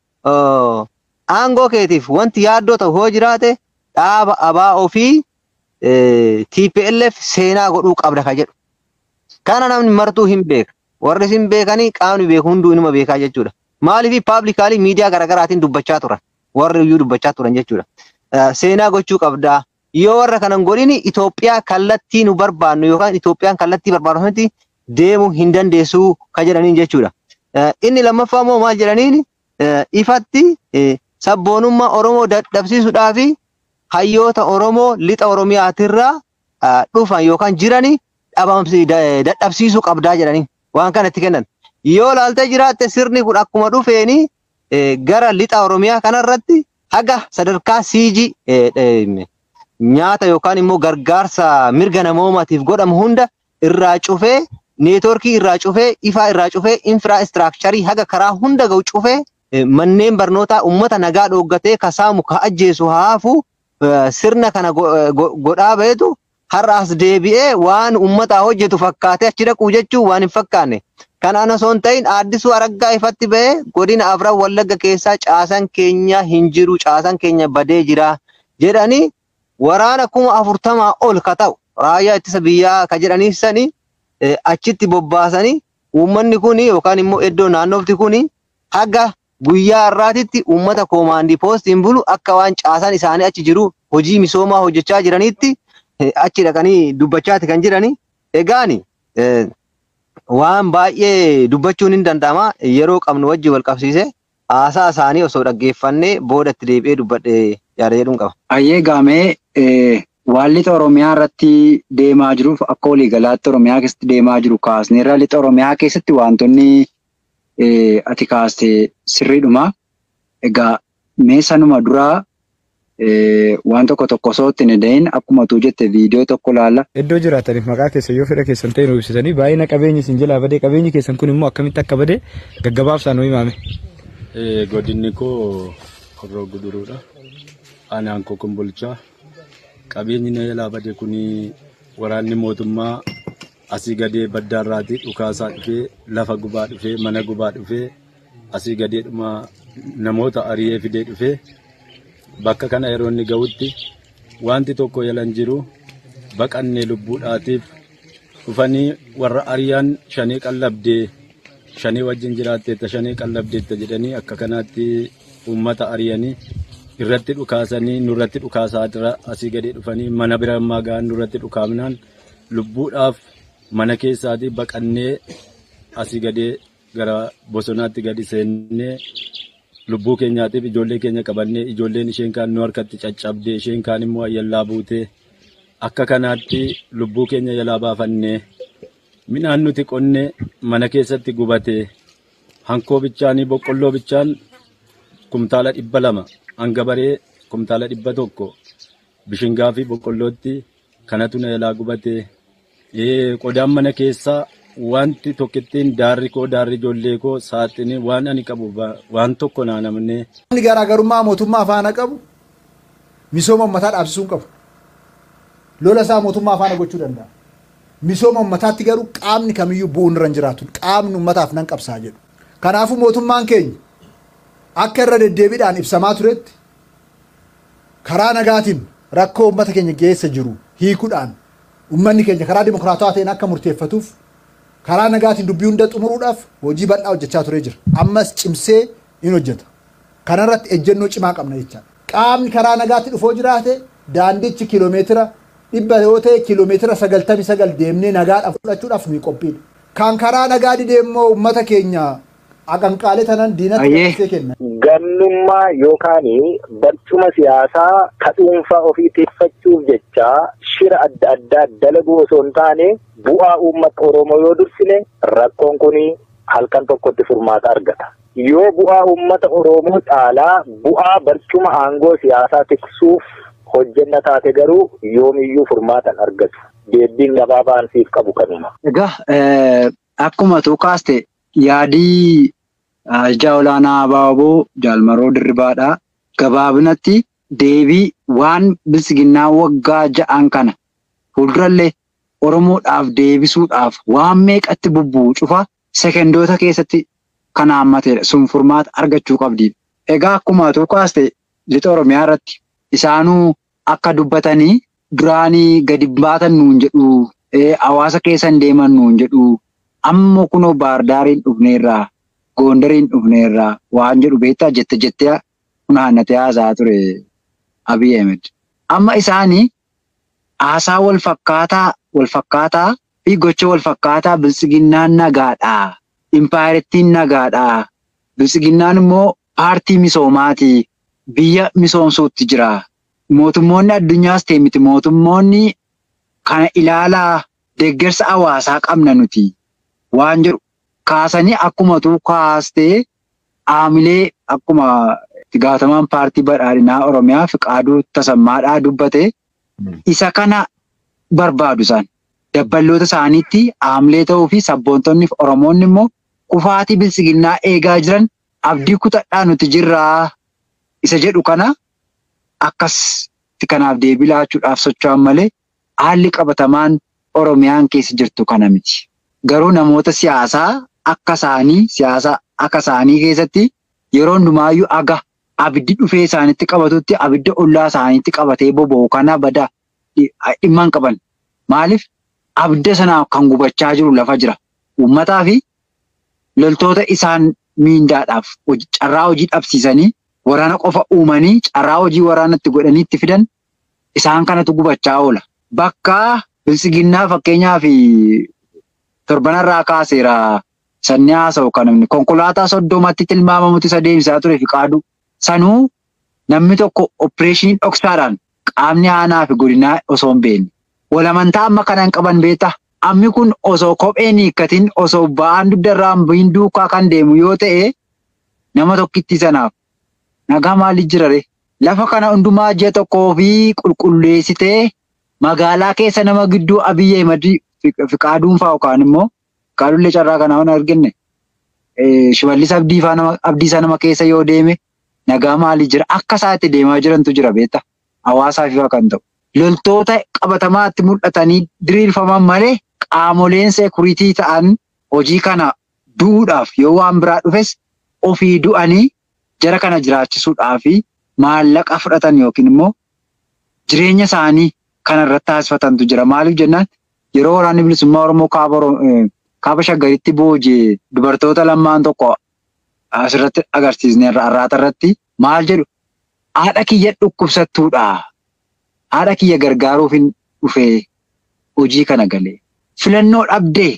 aangoo keetiif wanti yaaddoo ta'u hoo jiraate dhaaba abaa ofii TPLF seenaa godhuu qabda ka jedhu. Kana namni martuu hin beeka. Warri isin beekanii qaamni beeku hunduu inuma beekaa jechuudha. Maaliif paablikaali miidiyaa garaagaraatiin dubbachaa turan. Warri iyyuu dubbachaa turan jechuudha. Seenaa gochuu qabdaa. Yoo warra kanan godhini Itoophiyaa kallattii nu barbaannu yookaan Itoophiyaan kallattii barbaadamatti deemuu hin dandeessuu ka jedhaniin jechuudha. Inni lammaffaa immoo maal jedhaniin ifatti sabboonummaa Oromoo dadhabsiisuudhaa fi hayyoota Oromoo lixa Oromiyaatirraa dhufan yookaan jirani dadhabsiisuu qabdaa jedhanii waan kanatti kennan. Yoo laaltee jiraatte sirni kun akkuma dhufeeni gara lixa Oromiyaa kanarratti haga sadarkaa siijii nyaata yookaan immoo gargaarsa mirga namoomaatiif godhamu hunda irraa cufee neetworkii irraa cufee ifaa irraa cufee infiraaistiraakcharii haga karaa hunda ga'u cufee manneen barnootaa uummata nagaa dhooggatee kasaamu ka ajjeesu haafu sirna kana godhaa beetu har'aas deebi'ee waan uummataa hojjetu fakkaatee achi dhaquu jechuun waan hin fakkaanne. Kanaan osoo hin ta'in aaddisuu araggaa ifatti ba'ee godina afran wallagga keessaa caasan keenya hin jiru caasan keenya badee jira jedhanii waraana kuma afurtamaa ol ka ta'u raayyaa ittisa biyyaa ka jedhaniif sani achitti bobbaasanii uummanni kun yookaan immoo iddoo naannoofti kun haga guyyaa har'aatitti uummata koomaandii poostiin bulu akka waan caasaan isaanii achi jiru hojii misoomaa hojjechaa jiranitti achi dhaqanii dubbachaati kan jirani. Egaani waan baay'ee dubbachuun hin danda'ama yeroo qabnu wajji wal qabsiise haasaa isaanii osoo dhaggeeffannee booda itti deebi'ee dubbadhe yaada jedhuun qaba. Ayyee gaamee waan lixa Oromiyaa irratti deemaa jiruuf akka waliigalaatti Oromiyaa keessatti deemaa jiru kaasneerra lixa Oromiyaa keessatti wantoonni ati kaaste sirriidhuma. Egaa mee sanuma duraa waan tokko tokko osoo ittiin hin akkuma tuu jette viidiyoo tokko laalla. Iddoo jiraataniif maqaa keessa yoo fedha keessan ta'e nu ibsitanii baay'ina qabeenyi isin jalaa badee qabeenyi keessan kun immoo akkamitti akka badee gaggabaabsaan nu himame. Godinni koo Horroo Guduruudha. Aanaan koo Kombolchaa. Qabeenyi na jalaa bade kun waraanni mootummaa asii gadee baddaarraatii dhukaasaa dhufee lafa gubaa dhufee mana gubaa dhufee asii gadee dhuma namoota ari'ee fidee dhufee bakka kana yeroo inni ga'utti wanti tokko yalan jiru baqannee lubbuudhaatiif dhufanii warra ariyaan shanii qallabdee shanii wajjin jiraatteetta shanii qallabdeetta jedhanii akka kanaatti uummata ariyanii irratti dhukaasanii nurratti dhukaasaa jira asii gadee dhufanii mana bira ammaa ga'an nurratti dhukaamnaan lubbuudhaaf mana keessaatii baqannee asii gadee gara bosonaatti gadi seennee lubbuu keenyaatiif ijoollee keenya qabannee ijoolleen isheen kaan nu harkatti caccabdee isheen kaan immoo ayyallaa buutee akka kanaatti lubbuu keenya jalaa baafannee midhaan nuti qonnee mana keessatti gubatee hankoo bichaanii boqqolloo bichaan kumtaala dhibba lama hanga baree kumtaala dhibba tokko bishingaa fi boqqollootti kanatu na jalaa gubatee qodaan mana keessaa wanti tokkittiin daarri koo daarri ijoollee koo saaxini waan ani qabu waan tokko naa namne. Inni garaagarummaa mootummaa faana qabu misooma uummataa dhaabsisuu hin qabu. lola isaa mootummaa faana gochuu danda'a. Misooma uummataatti garuu qaamni kamiyyuu bu'uun irra hin jiraatu. Qaamni uummataaf nan qabsaa jedhu. Kanaafuu mootummaan keenya akka irra deddeebiidhaan ibsamaa turetti karaa nagaatiin rakkoo uummata keenya geessa jiru hiikuudhaan uummanni keenya karaa dimokiraatawaa ta'een akka murteeffatuuf karaa nagaatiin dubbii hunda xumuruudhaaf hojii bal'aa hojjechaa turee jira. Ammas cimsee in hojjeta. Kanarratti ejjennoo cimaa qabna jecha. Qaamni karaa nagaatti dhufoo jiraate daandichi kiloomeetira dhibba yoo ta'e kiloomeetira sagaltamii sagal deemnee nagaadhaaf fudhachuudhaaf nuyi qophiidha. Kan karaa nagaa didee immoo uummata keenya aqanqaalee tanan diinatti Ayyee. dabarsee kenna. Gannummaa yookaan barcuma siyaasaa ka dhuunfaa ofii tiffachuuf jecha shira adda addaa dalaguu osoo hin taane bu'aa uummata Oromoo yoo dursine rakkoon kun halkan tokkotti furmaata argata. Yoo bu'aa uummata Oromoo caalaa bu'aa barcuma aangoo siyaasaa tiksuuf hojjenna taate garuu yoomiyyuu furmaatan argatu. Deebiin gabaabaan siif qabu kanuma. Egaa eh, akkuma tu kaaste yaadii ajajaa olaanaa Abaaboo Jaalmaroo Dirribaadhaa gabaabinatti deebii waan bilisiginnaa waggaa ja'an kana fuuldurallee Oromoodhaaf deebisuudhaaf waan meeqatti bubbu'u cufa sekendoota keessatti kan haammatedha. Sun furmaata argachuu qabdi. Egaa akkuma tu kaaste lixa Oromiyaa irratti isaanuu akka dubbatanii duraanii gadi baatan nuun jedhu eh, hawaasa keessan deeman nuun jedhu ammoo kunoo baardaariin dhufneerraa goondariin dhufneerraa waan jedhu beektaa jette jettee funaannatee haasaa ture Abiy Ahmed. Amma isaanii haasaa wal fakkaataa wal fakkaataa fi gocha wal fakkaataa bilisiginnaan nagaadhaa. Impaayirettiin nagaadhaa. Bilisiginnaan immoo paartii misoomaati. Biyya misoomsuutti jira. Mootummoonni addunyaas ta'e miti mootummoonni kana ilaalaa deeggarsa hawaasaa qabna nuti waan jedhu kaasanii akkuma tuu kaastee aamilee akkuma itti gaafatamaan paartii badhaadhinaa Oromiyaa Fiqaaduu Tasammaadhaa dubbate isa kana barbaadu isaan. Dabballoota isaaniitti aamilee ta'uu fi sabboontonni fi Oromoonni immoo kufaatii bilisiginnaa eegaa jiran abdii kutadhaa nuti jirraa isa jedhu kana akkasitti kanaaf deebii laachuudhaaf socho'an malee haalli qabatamaan Oromiyaan keessa jirtu kana miti. Garuu namoota siyaasaa akka isaanii siyaasa akka isaanii keessatti yeroo hundumaayyuu aga abiddi dhufee isaanitti qabatutti abidda ollaa isaaniitti qabatee boba'u kana badaa dhimma hin qaban. Maaliif abidda sanaaf kan gubachaa jiru lafa jira. Uummataa fi loltoota isaan miindaadhaaf hoji- carraa hojii dhabsiisanii waraana qofa uumanii carraa hojii waraanatti godhanii itti fidan isaan kanatu gubachaa oola. Bakka bilisiginnaa fakkeenyaa fi torbanarraa kaaseera sanni haasa'u kan namni konkolaataa soddomatti tilmaamamutti isa deemsaa ture Fiqaaduu. Sanuu namni tokko opereeshinii dhoksaadhaan qaamni aanaa fi godinaa osoo hin beekne. Walamantaa amma kana hin qaban beektaa? Ammi kun osoo kopheen hiikkatiin osoo ba'aan dugdarraan bu'iin duukaa kan deemu yoo ta'e nama tokkitti sanaaf nagaa maali jirare? Lafa kana hundumaa ji'a tokkoo fi qulqulleessitee magaalaa keessa nama gidduu Abiy Ahmed Fiqaaduun fa'aa yookaan immoo Fiqaaduullee carraa kanaa waan argine shimallis abdii fa'aa nama abdiisaa nama keessa yoo deeme nagaa maalii jira? Akka isaatti deemaa jirantu jira beektaa? Hawaasaaf ifaa kan ta'u. Loltoota qabatamaatti mul'atanii diriirfaman malee qaamoleen seekuritii ta'an hojii kana du'uudhaaf yoo waan biraa dhufes ofii du'anii jara kana jiraachisuudhaaf maallaqa fudhatan yookiin immoo jireenya isaanii kana irratti taasifatantu jira. Maaliif jennaan yeroo waraanni bilisummaa Oromoo kaaba Oro- eh, kaaba shaggaritti boojee dubartoota lamaan tokko asirratti agarsiisne arraata irratti maal jedhu haadha kiyya dhukkubsattuudha. Haadha kiyya gargaaruuf hin dhufee hojii kana galee. Filannoo dhabdee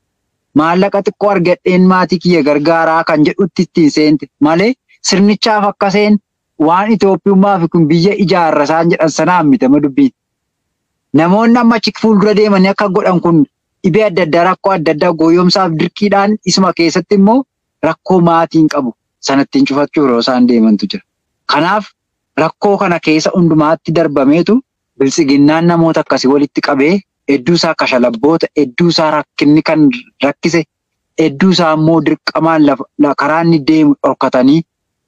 maallaqa xiqqoo argadheen maatii kiyya gargaaraa kan jedhutti ittiin seente malee sirnichaaf akkaseen waan Itoophiyummaa fi kun biyya ijaarra isaan jedhan sanaan mitama dubbiin. Namoonni amma achi fuuldura deemanii akka godhan kun dhibee adda addaa rakkoo adda addaa gooyyoomsaaf dirqiidhaan isuma keessatti immoo rakkoo maatiin qabu sanattiin cufachuu yeroo isaan deemantu jira. Kanaaf rakkoo kana keessa hundumaatti darbameetu bilisiginnaan namoota akkasii walitti qabee hedduu isaa kashalabboota hedduu isaa rakkinni kan rakkise hedduu isaa immoo dirqamaan lafa la- karaa inni deemu dhorkatanii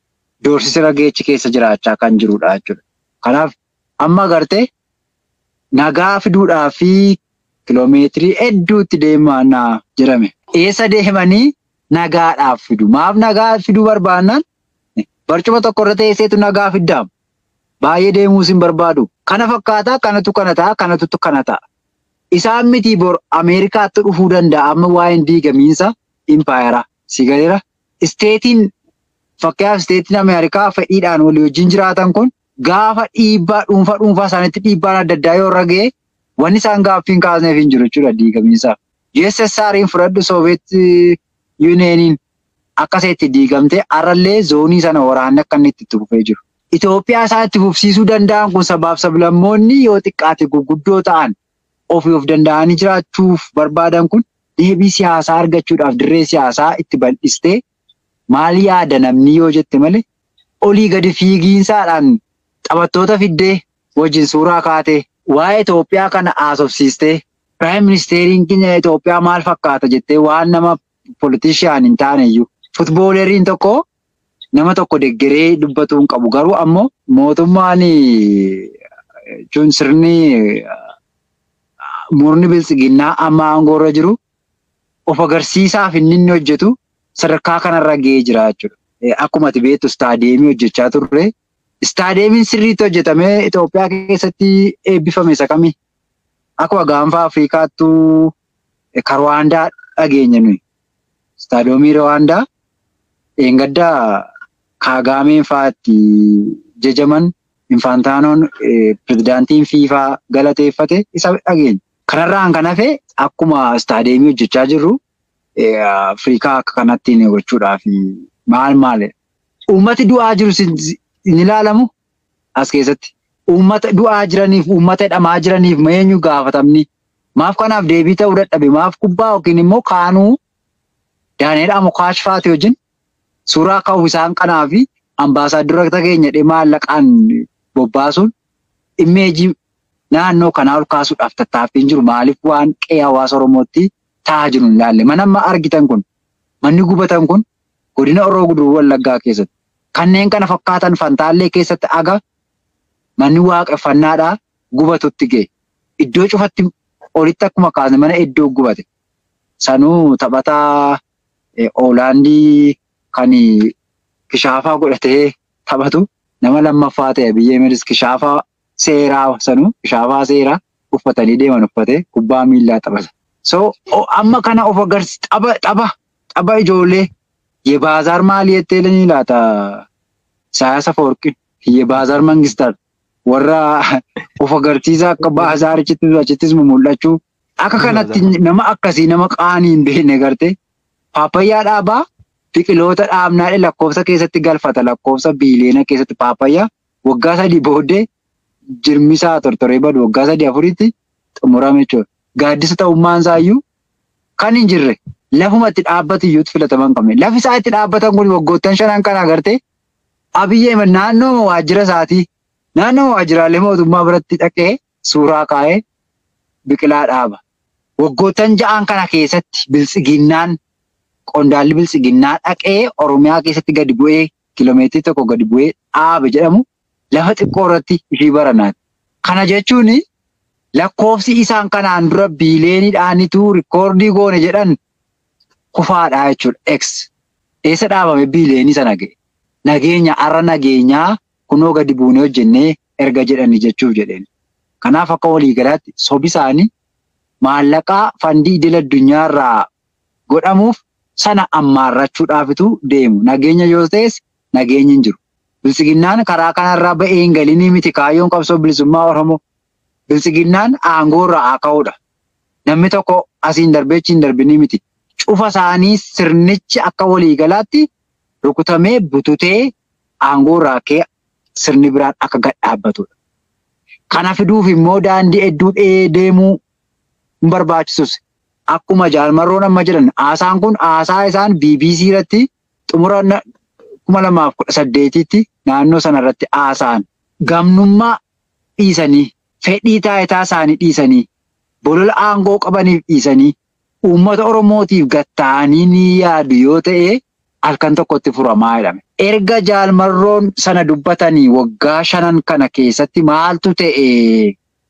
doorsisa rageechi keessa jiraachaa kan jirudha jechuudha. Kanaaf amma agartee nagaa fiduudhaa fi kiloomeetirii hedduutti deemaa jedhame. Eessa deemanii nagaadhaaf fidu. Maaf nagaa fiduu barbaannaan barcuma tokko irra teesseetu nagaa fiddaam. Baay'ee deemuus hin barbaadu. Kana fakkaataa kanatu kana ta'a kanatu kana ta'a. Isaan miti bor Ameerikaatti dhufuu danda'a amma waa'een diigamiinsa impaayeraa. Si galeera. Isteetiin fakkeenyaaf isteetiin Ameerikaa fedhiidhaan walii wajjin jiraatan kun gaafa dhiibbaa dhuunfaa dhuunfaa isaaniitti dhiibbaan adda addaa yoo irra ga'e wanni isaan gaaffii hin kaasneef hin jiru jechuudha diigamiinsaaf. USSR'n fudhadhu Soobeet Yuuniyeeniin akka itti diigamtee har'allee zoonii sana waraanni akka inni itti fufee jiru. Itoophiyaa isaa itti fufsiisuu danda'an kun sabaaf sablammoonni yoo xiqqaate gurguddoo ta'an ofii of danda'anii jiraachuuf barbaadan kun deebii siyaasaa argachuudhaaf dirree siyaasaa itti bal'istee maal yaada namni yoo jette malee olii gadi fiigiinsaadhaan taphattoota fiddee wajjin suuraa kaatee waa'ee Itoophiyaa kana haasofsiistee Piraayim Ministeeriin keenya Itoophiyaa maal fakkaata jettee waan nama politishaan hin taane iyyuu futbooleriin tokko nama tokko deggeree dubbatuu hin qabu garuu ammoo mootummaan jechuun sirni murni biltsiginnaa amma aangoorra jiru of agarsiisaaf inni inni hojjetu sadarkaa kanarra ga'ee jira jechuudha. Akkuma ati beektu istaadeemii hojjechaa turre. Istaadeemiin sirriitti hojjetamee Itoophiyaa keessatti eebbifame isa kamii? Akkuma gaanfa Afrikaattuu Karwaandaa dhageenya nuyi. Istaadoomii Rwaandaa eengaddaa Kaagaameen fa'aatti jajaman infaantaanoon pirezidaantiin fiifaa galateeffate isa dhageenya. Kanarraan kan hafe akkuma istaadeemii hojjechaa jirru Afrikaa akka kanatti gochuudhaaf maal maali? Uummati du'aa jiru hin ilaalamu as keessatti. Uummata du'aa jiraniif uummata hidhamaa jiraniif eenyu gaafatamni? Maaf kanaaf deebii ta'uu dadhabe? Maaf kubbaa yookiin immoo kaanuu Daaneel Amokaash faati wajjin suuraa ka'uu isaan kanaa fi ambaasaaddara keenya dhimma maallaqaan bobbaasuun immeejii naannoo kanaa ol kaasuudhaaf tattaaffiin jiru maaliif waan qe'ee hawaasa Oromootti ta'aa jiru hin laalle. Mana amma argitan kun manni gubatan kun godina Oroo Guduruu Wallaggaa keessatti kanneen kana fakkaatan Fantaallee keessatti aga manni waaqeffannaadhaa gubatutti ga'e. Iddoo cufatti olitti akkuma kaasne mana iddoo gubate. Sanuu taphataa Oolaandii kan kishaafaa godhatee taphatu nama lammaffaa ta'e biyya Emiris kishaafaa seeraa sanuu kishaafaa seeraa uffatanii deeman uffatee kubbaa miillaa taphata. So amma kana of agarsi tapha tapha tapha ijoollee yebaazar maali jettee ni laata Isaayyaas Afawarqin yebaazar mangistar warra of agarsiisa akka baazaarichittis achittis mul'achuu akka kanatti nama akkasii nama qaanii hin beekne gartee paapayyaa dhaabaa biqiloota dhaabnaadhe lakkoofsa keessatti galfata lakkoofsa biiliyoona keessatti paapayyaa waggaa sadii booddee jirmisaa tortoree badu waggaa sadii afuritti xumurame jechuudha. Gaaddisa ta'ummaan isaayyuu kan hin jirre lafuma itti dhaabbatu iyyuu filataman qabne. Lafi isaa itti dhaabbatan kun waggoottan shanan kana agartee abiyyee naannoo waajjira isaatii naannoo waajjiraalee mootummaa biratti dhaqee suuraa kaa'ee biqilaa dhaaba. Waggoottan ja'an kana keessatti biltsiginnaan qondaalli biltsiginnaa dhaqee Oromiyaa keessatti gadi bu'ee kiloomeetirii tokko gadi bu'ee dhaabe jedhamu lafa xiqqoo irratti ishii baranaati. Kana jechuun lakkoofsi isaan kanaan dura biileeniidhaanitu rikoordii goone jedhan kufaadhaa jechuudha. X. Eessa dhaabame biileenii sana ga'e? Nageenya har'a nageenyaa kunoo gadi buunee hojjennee erga jedhani jechuuf jedheen. Kanaaf akka waliigalaatti sobi isaanii maallaqaa fandii idil addunyaarraa godhamuuf sana ammaarrachuudhaafitu deemu. Nageenya yoo ta'es nageenyi hin jiru. Biltsiginnaan karaa kanarraa ba'ee hin galinii miti kaayyoon qabsoo bilisummaa Oromoo. Biltsiginnaan aangoorraa haa ka'uudha. Namni tokko asiin darbeechi hin darbinii miti. Cufa isaanii sirnichi akka waliigalaatti rukutamee bututee aangoorraa ka'e sirni biraan akka gad dhaabbatudha. Kana fiduuf immoo daandii hedduu deemuu hin barbaachisus. Akkuma jaalmarroon amma jedhan haasaan kun haasaa isaan BBC irratti xumura kuma lamaaf kudha saddeetitti naannoo sanarratti haasa'an. Gamnummaa dhiisanii fedhii taayitaa isaanii dhiisanii bolola aangoo qabaniif dhiisanii uummata Oromootiif gatta'anii ni yaadu yoo ta'e halkan tokkotti furamaa jedhame. Erga jaalmarroon sana dubbatanii waggaa shanan kana keessatti maaltu ta'e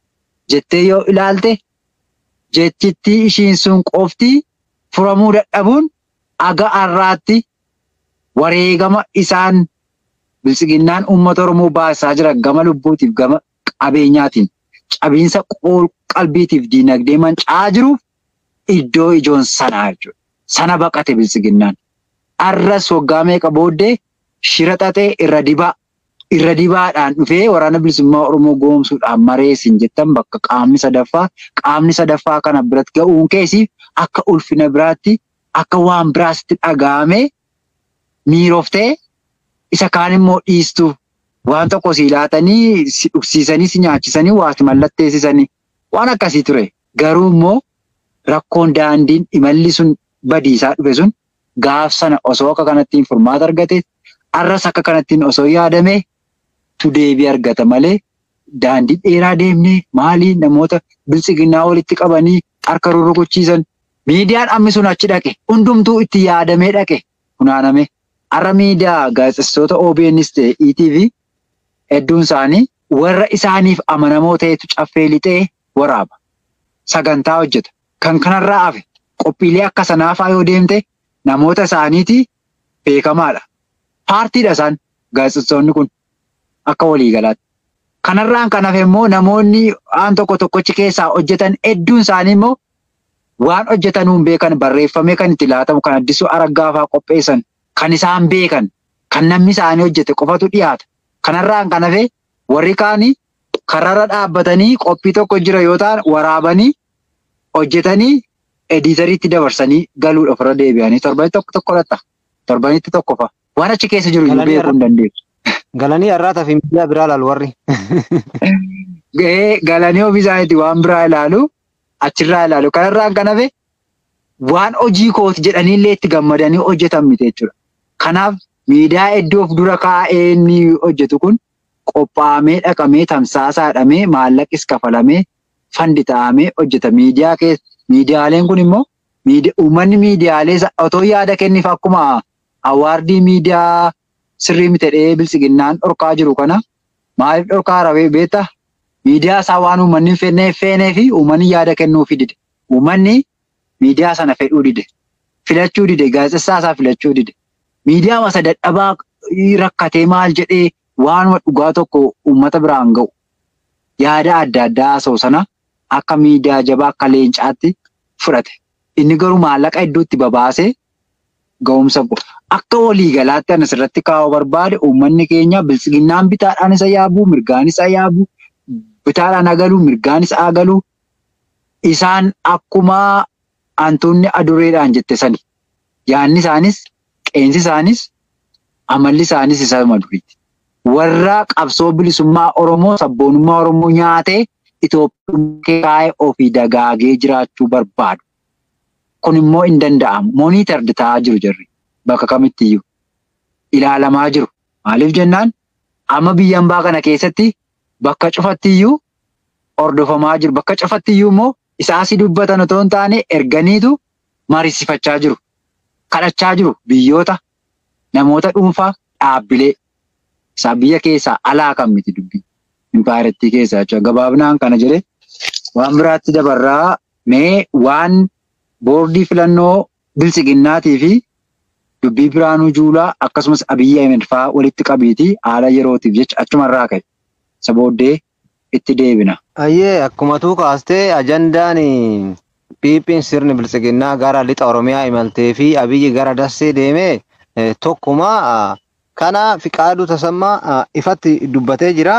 jettee yoo ilaalte jechittii ishiin sun qofti furamuu dadhabuun aga har'aatti wareegama isaan biltsiginnaan uummata Oromoo baasaa jira gama lubbuutiif gama qabeenyaatiin cabiinsa qalbiitiif diinagdee manca'aa jiruuf iddoo ijoon sanaa jechuudha. Sana baqate biltsiginnaan. Arras waggaa meeqa booddee shira xaxee irra dibaa irra dibaadhaan dhufee waraana bilisummaa Oromoo goomsuudhaan mareesin jettan bakka qaamni sadaffaa qaamni sadaffaa kana biratti ga'uun keessiif akka ulfina biraatti akka waan biraatti dhaga'amee miiroftee isa kaan immoo dhiistu waan tokko si laatanii si dhugsiisanii si nyaachisanii waati mallatteessisanii waan akkasii ture. Garuu immoo rakkoon daandiin imalli sun badiisaa dhufe sun gaaf sana osoo akka kanattiin furmaata argate arras akka kanattiin osoo yaadame tu deebii argata malee daandii dheeraa deemnee maalii namoota biltsiginnaa walitti qabanii harka rurrukuchiisan miidiyaan ammi sun achi dhaqe hundumtuu itti yaadamee dhaqe funaaname. Har'a miidiyaa gaazexeessitoota OBNs ta'e ETV hedduun isaanii warra isaaniif amanamoo ta'etu caffee lixee waraaba. Sagantaa hojjeta. Kan kanarraa hafe qophiilee akka sanaafaa yoo deemte namoota isaaniiti beekamaadha. Paartiidha isaan gaazexeessitoonni kun akka waliigalaatti. Kanarraan kan hafe immoo namoonni waan tokko tokkochi keessaa hojjetan hedduun isaanii immoo waan hojjetanuun beekan barreeffamee kan itti laatamu kan addisuu araggaafaa qopheessan kan isaan beekan kan namni isaanii hojjete qofatu dhiyaata. Kanarraan kan hafe warri kaanii kararra dhaabbatanii qophii tokko jira yoo ta'an waraabanii hojjetanii ediitariitti dabarsanii galuudhaaf irra deebi'anii torbanii tokko tokko latta. Torbanitti tokko fa'a. Waan achi keessa jiru iyyuu beekuu hin dandeessu. Galanii har'aataa fi miidiyaa biraa ilaalu warri. Gahee galanii ofii isaaniitti waan biraa ilaalu achirraa ilaalu. Kanarraan kan hafe waan hojii kooti jedhaniillee itti gammadanii hojjetan miti jechuudha. Kanaaf miidiyaa hedduu of dura kaa'ee inni hojjetu kun qophaa'amee dhaqamee tamsaasaadhamee maallaqis kafalamee fandi ta'amee hojjeta. Miidiyaa keessa miidiyaaleen kun immoo uummanni miidiyaalee otoo yaada kenniif akkuma awaardii miidiyaa sirrii miti jedhee biltsiginnaan dhorkaa jiru kana maaliif dhorkaa rawee beektaa? Miidiyaa isaa waan uummanni hin fennee feenee fi uummanni yaada kennuufi dide. Uummanni miidiyaa sana fedhuu dide. Filachuu dide. Gaazexessaa isaa filachuu dide. Miidiyaa masa dadhabaa rakkatee maal jedhee waanuma dhugaa tokko uummata biraan ga'u. Yaada adda addaa haasa'u sana akka miidiyaa jabaa akka leencaatti fudhate. Inni garuu maallaqa hedduutti babaasee ga'umsa akka waliigalaatti anas irratti kaa'uu barbaade uummanni keenya biltsiginnaan bitaadhaan isa yaabuu mirgaan isa yaabuu bitaadhaan agaluu mirgaan isa agaluu isaan akkuma hantuunni adureedhaan jette sani yaanni isaanis qeensi isaanis amalli isaanis isa maduriiti. Warra qabsoo bilisummaa Oromoo sabboonummaa Oromoo nyaatee Itoophiyaa kaa'ee ofii dagaagee jiraachuu barbaadu. Kun immoo hin danda'amu. Mooniitardi ta'aa jiru jarri bakka kamittiyyuu ilaalamaa jiru. Maaliif jennaan amma biyya hambaa kana keessatti bakka cufattiyyuu hordofamaa jiru. Bakka cufattiyyuu immoo isaasii dubbatan otoo hin taane erganiitu mariisifachaa jiru. Kadhachaa jiru biyyoota namoota dhuunfaa dhaabbilee isaa biyya keessaa alaa kan miti dubbii. Impaarettii keessaa jechuudha. Gabaabinaan kana jedhee waan biraatti dabarraa mee waan boordii filannoo biltsiginnaatii fi dubbii biraanuu juulaa akkasumas abiyyi ahmed fa'aa walitti qabiitii haala yerootiif jecha achumarraa ka'e. Isa booddee itti deebina. Ayyee akkuma tuu kaastee ajandaan Piiphiin sirni biltsiginnaa gara lixa Oromiyaa imaltee fi abiyyi gara dassee deemee tokkuma kana fiqaaduu tasammaa ifatti dubbatee jira.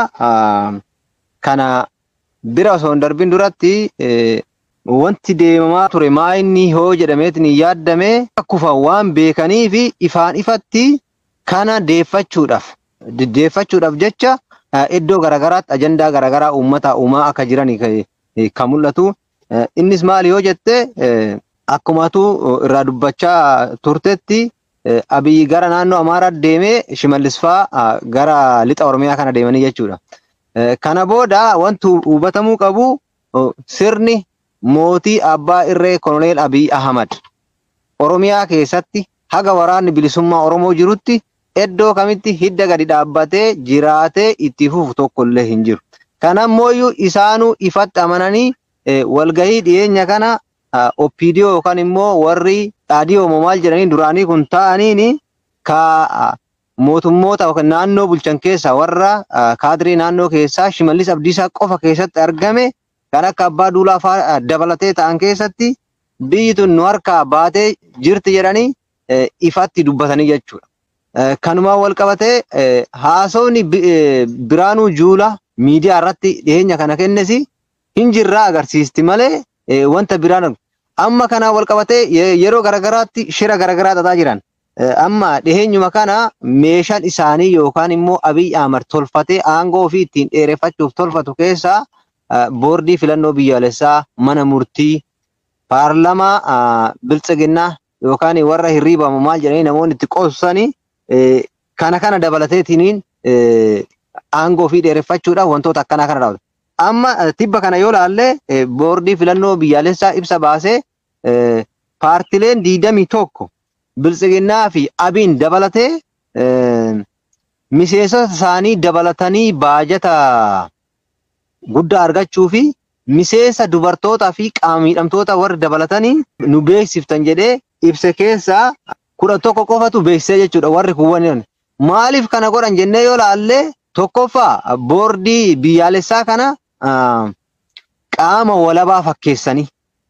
Kana bira osoo hin darbin duratti wanti deemamaa ture maa inni hoo jedhameetiin yaaddame akkuma waan beekanii fi ifaan ifatti kana deeffachuudhaaf deeffachuudhaaf jecha iddoo garaagaraatti ajandaa garaagaraa uummata uumaa akka jiran kan mul'atu. Innis maali yoo jette akkumatu irraa dubbachaa turtetti abiyyi gara naannoo Amaaraa deemee Shimallis fa'aa gara lixa Oromiyaa kana deemanii jechuudha. Kana booda wanti hubatamuu qabu sirni mootii abbaa irree koloneel Abiy Ahmad Oromiyaa keessatti haga waraanni bilisummaa Oromoo jirutti iddoo kamitti hidda gadi dhaabbatee jiraatee itti fufu tokkollee hin jiru. Kanammoo isaanuu ifatti amananii walgahii dhiyeenya kana oppiidiyoo yookaan immoo warri dhaadhiyoo maal jedhanii duraanii kun ta'aniin ka mootummoota naannoo bulchan keessaa warra kaadirii naannoo keessaa shimallis abdiisaa qofa keessatti argame kan akka abbaa duulaa fa'aa dabalatee ta'an keessatti biyyi tun nu harkaa baatee jirti jedhanii ifatti dubbatanii jechuudha. Kanumaan wal qabatee haasofni Biraanuu Juulaa miidiyaa irratti dhiyeenya kana kennesi hin jirraa agarsiisti malee wanta biraan amma kanaan wal qabatee yeroo garagaraatti shira garagaraa xaxaa jiran. Amma dhiheenyuma kana meeshaan isaanii yookaan immoo Abiy Ahmad tolfatee aangoo ofii ittiin dheereffachuuf tolfatu keessaa boordii filannoo biyyaalessaa mana murtii paarlamaa biltsiginnaa yookaan warra hirriibamu maal jedhanii namoonni itti qoosanii kana kana dabalateetiin aangoo ofii dheereffachuudhaaf wantoota akkanaa kana raawwatu. Amma tibba kana yoo laalle boordii filannoo biyyaalessaa ibsa baasee paartileen diidamii tokko biltsiginnaa fi abiin dabalatee miseensota isaanii dabalatanii baajata guddaa argachuu fi miseensa dubartootaa fi qaama miidhamtoota warri dabalatanii nu beeksiftan jedhee ibsa keessaa kudha tokko qofatu beeksisee jechuudha warri kuwwan maaliif kana godhan jennee yoo laalle tokkoffaa boordii biyyaalessaa kana qaama walabaa fakkeessanii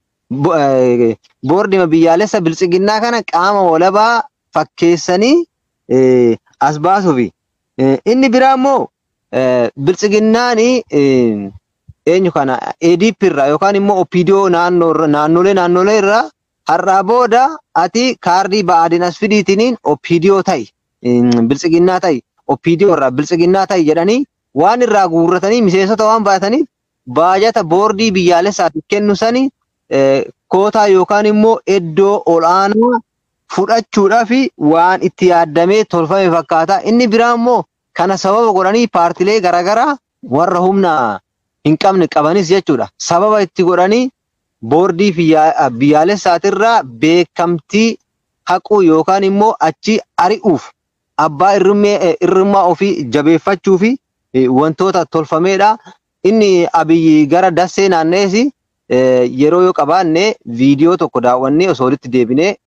boordii biyyaalessa biltsiginnaa kana qaama walabaa fakkeessanii as baasuufi inni biraa immoo biltsiginnaan eenyu kana EDP irraa yookaan immoo OPDO naannolee naannolee irraa har'aa booda ati kaardii ba'aadin as fidiitiniin OPDO ta'i biltsiginnaa ta'i OPDO irraa biltsiginnaa ta'i jedhanii waan irraa guurratanii miseensota waan baataniif baajata boordii biyyaalessaatiif kennu sanii kootaa yookaan immoo iddoo ol'aanaa fudhachuudhaaf waan itti yaaddamee tolfame fakkaata. Inni biraa immoo kana sababa godhanii paartilee garaagaraa warra humna hin qabne qabanis jechuudha. Sababa itti godhanii boordii biyyaalessaatirraa beekamtii haquu yookaan immoo achi ari'uuf abbaa irrummaa ofii jabeeffachuu fi wantoota tolfameedha. Inni abiyyi gara dassee naannees yeroo yoo qabaanne viidiyoo tokko daawwannee osoo walitti deebinee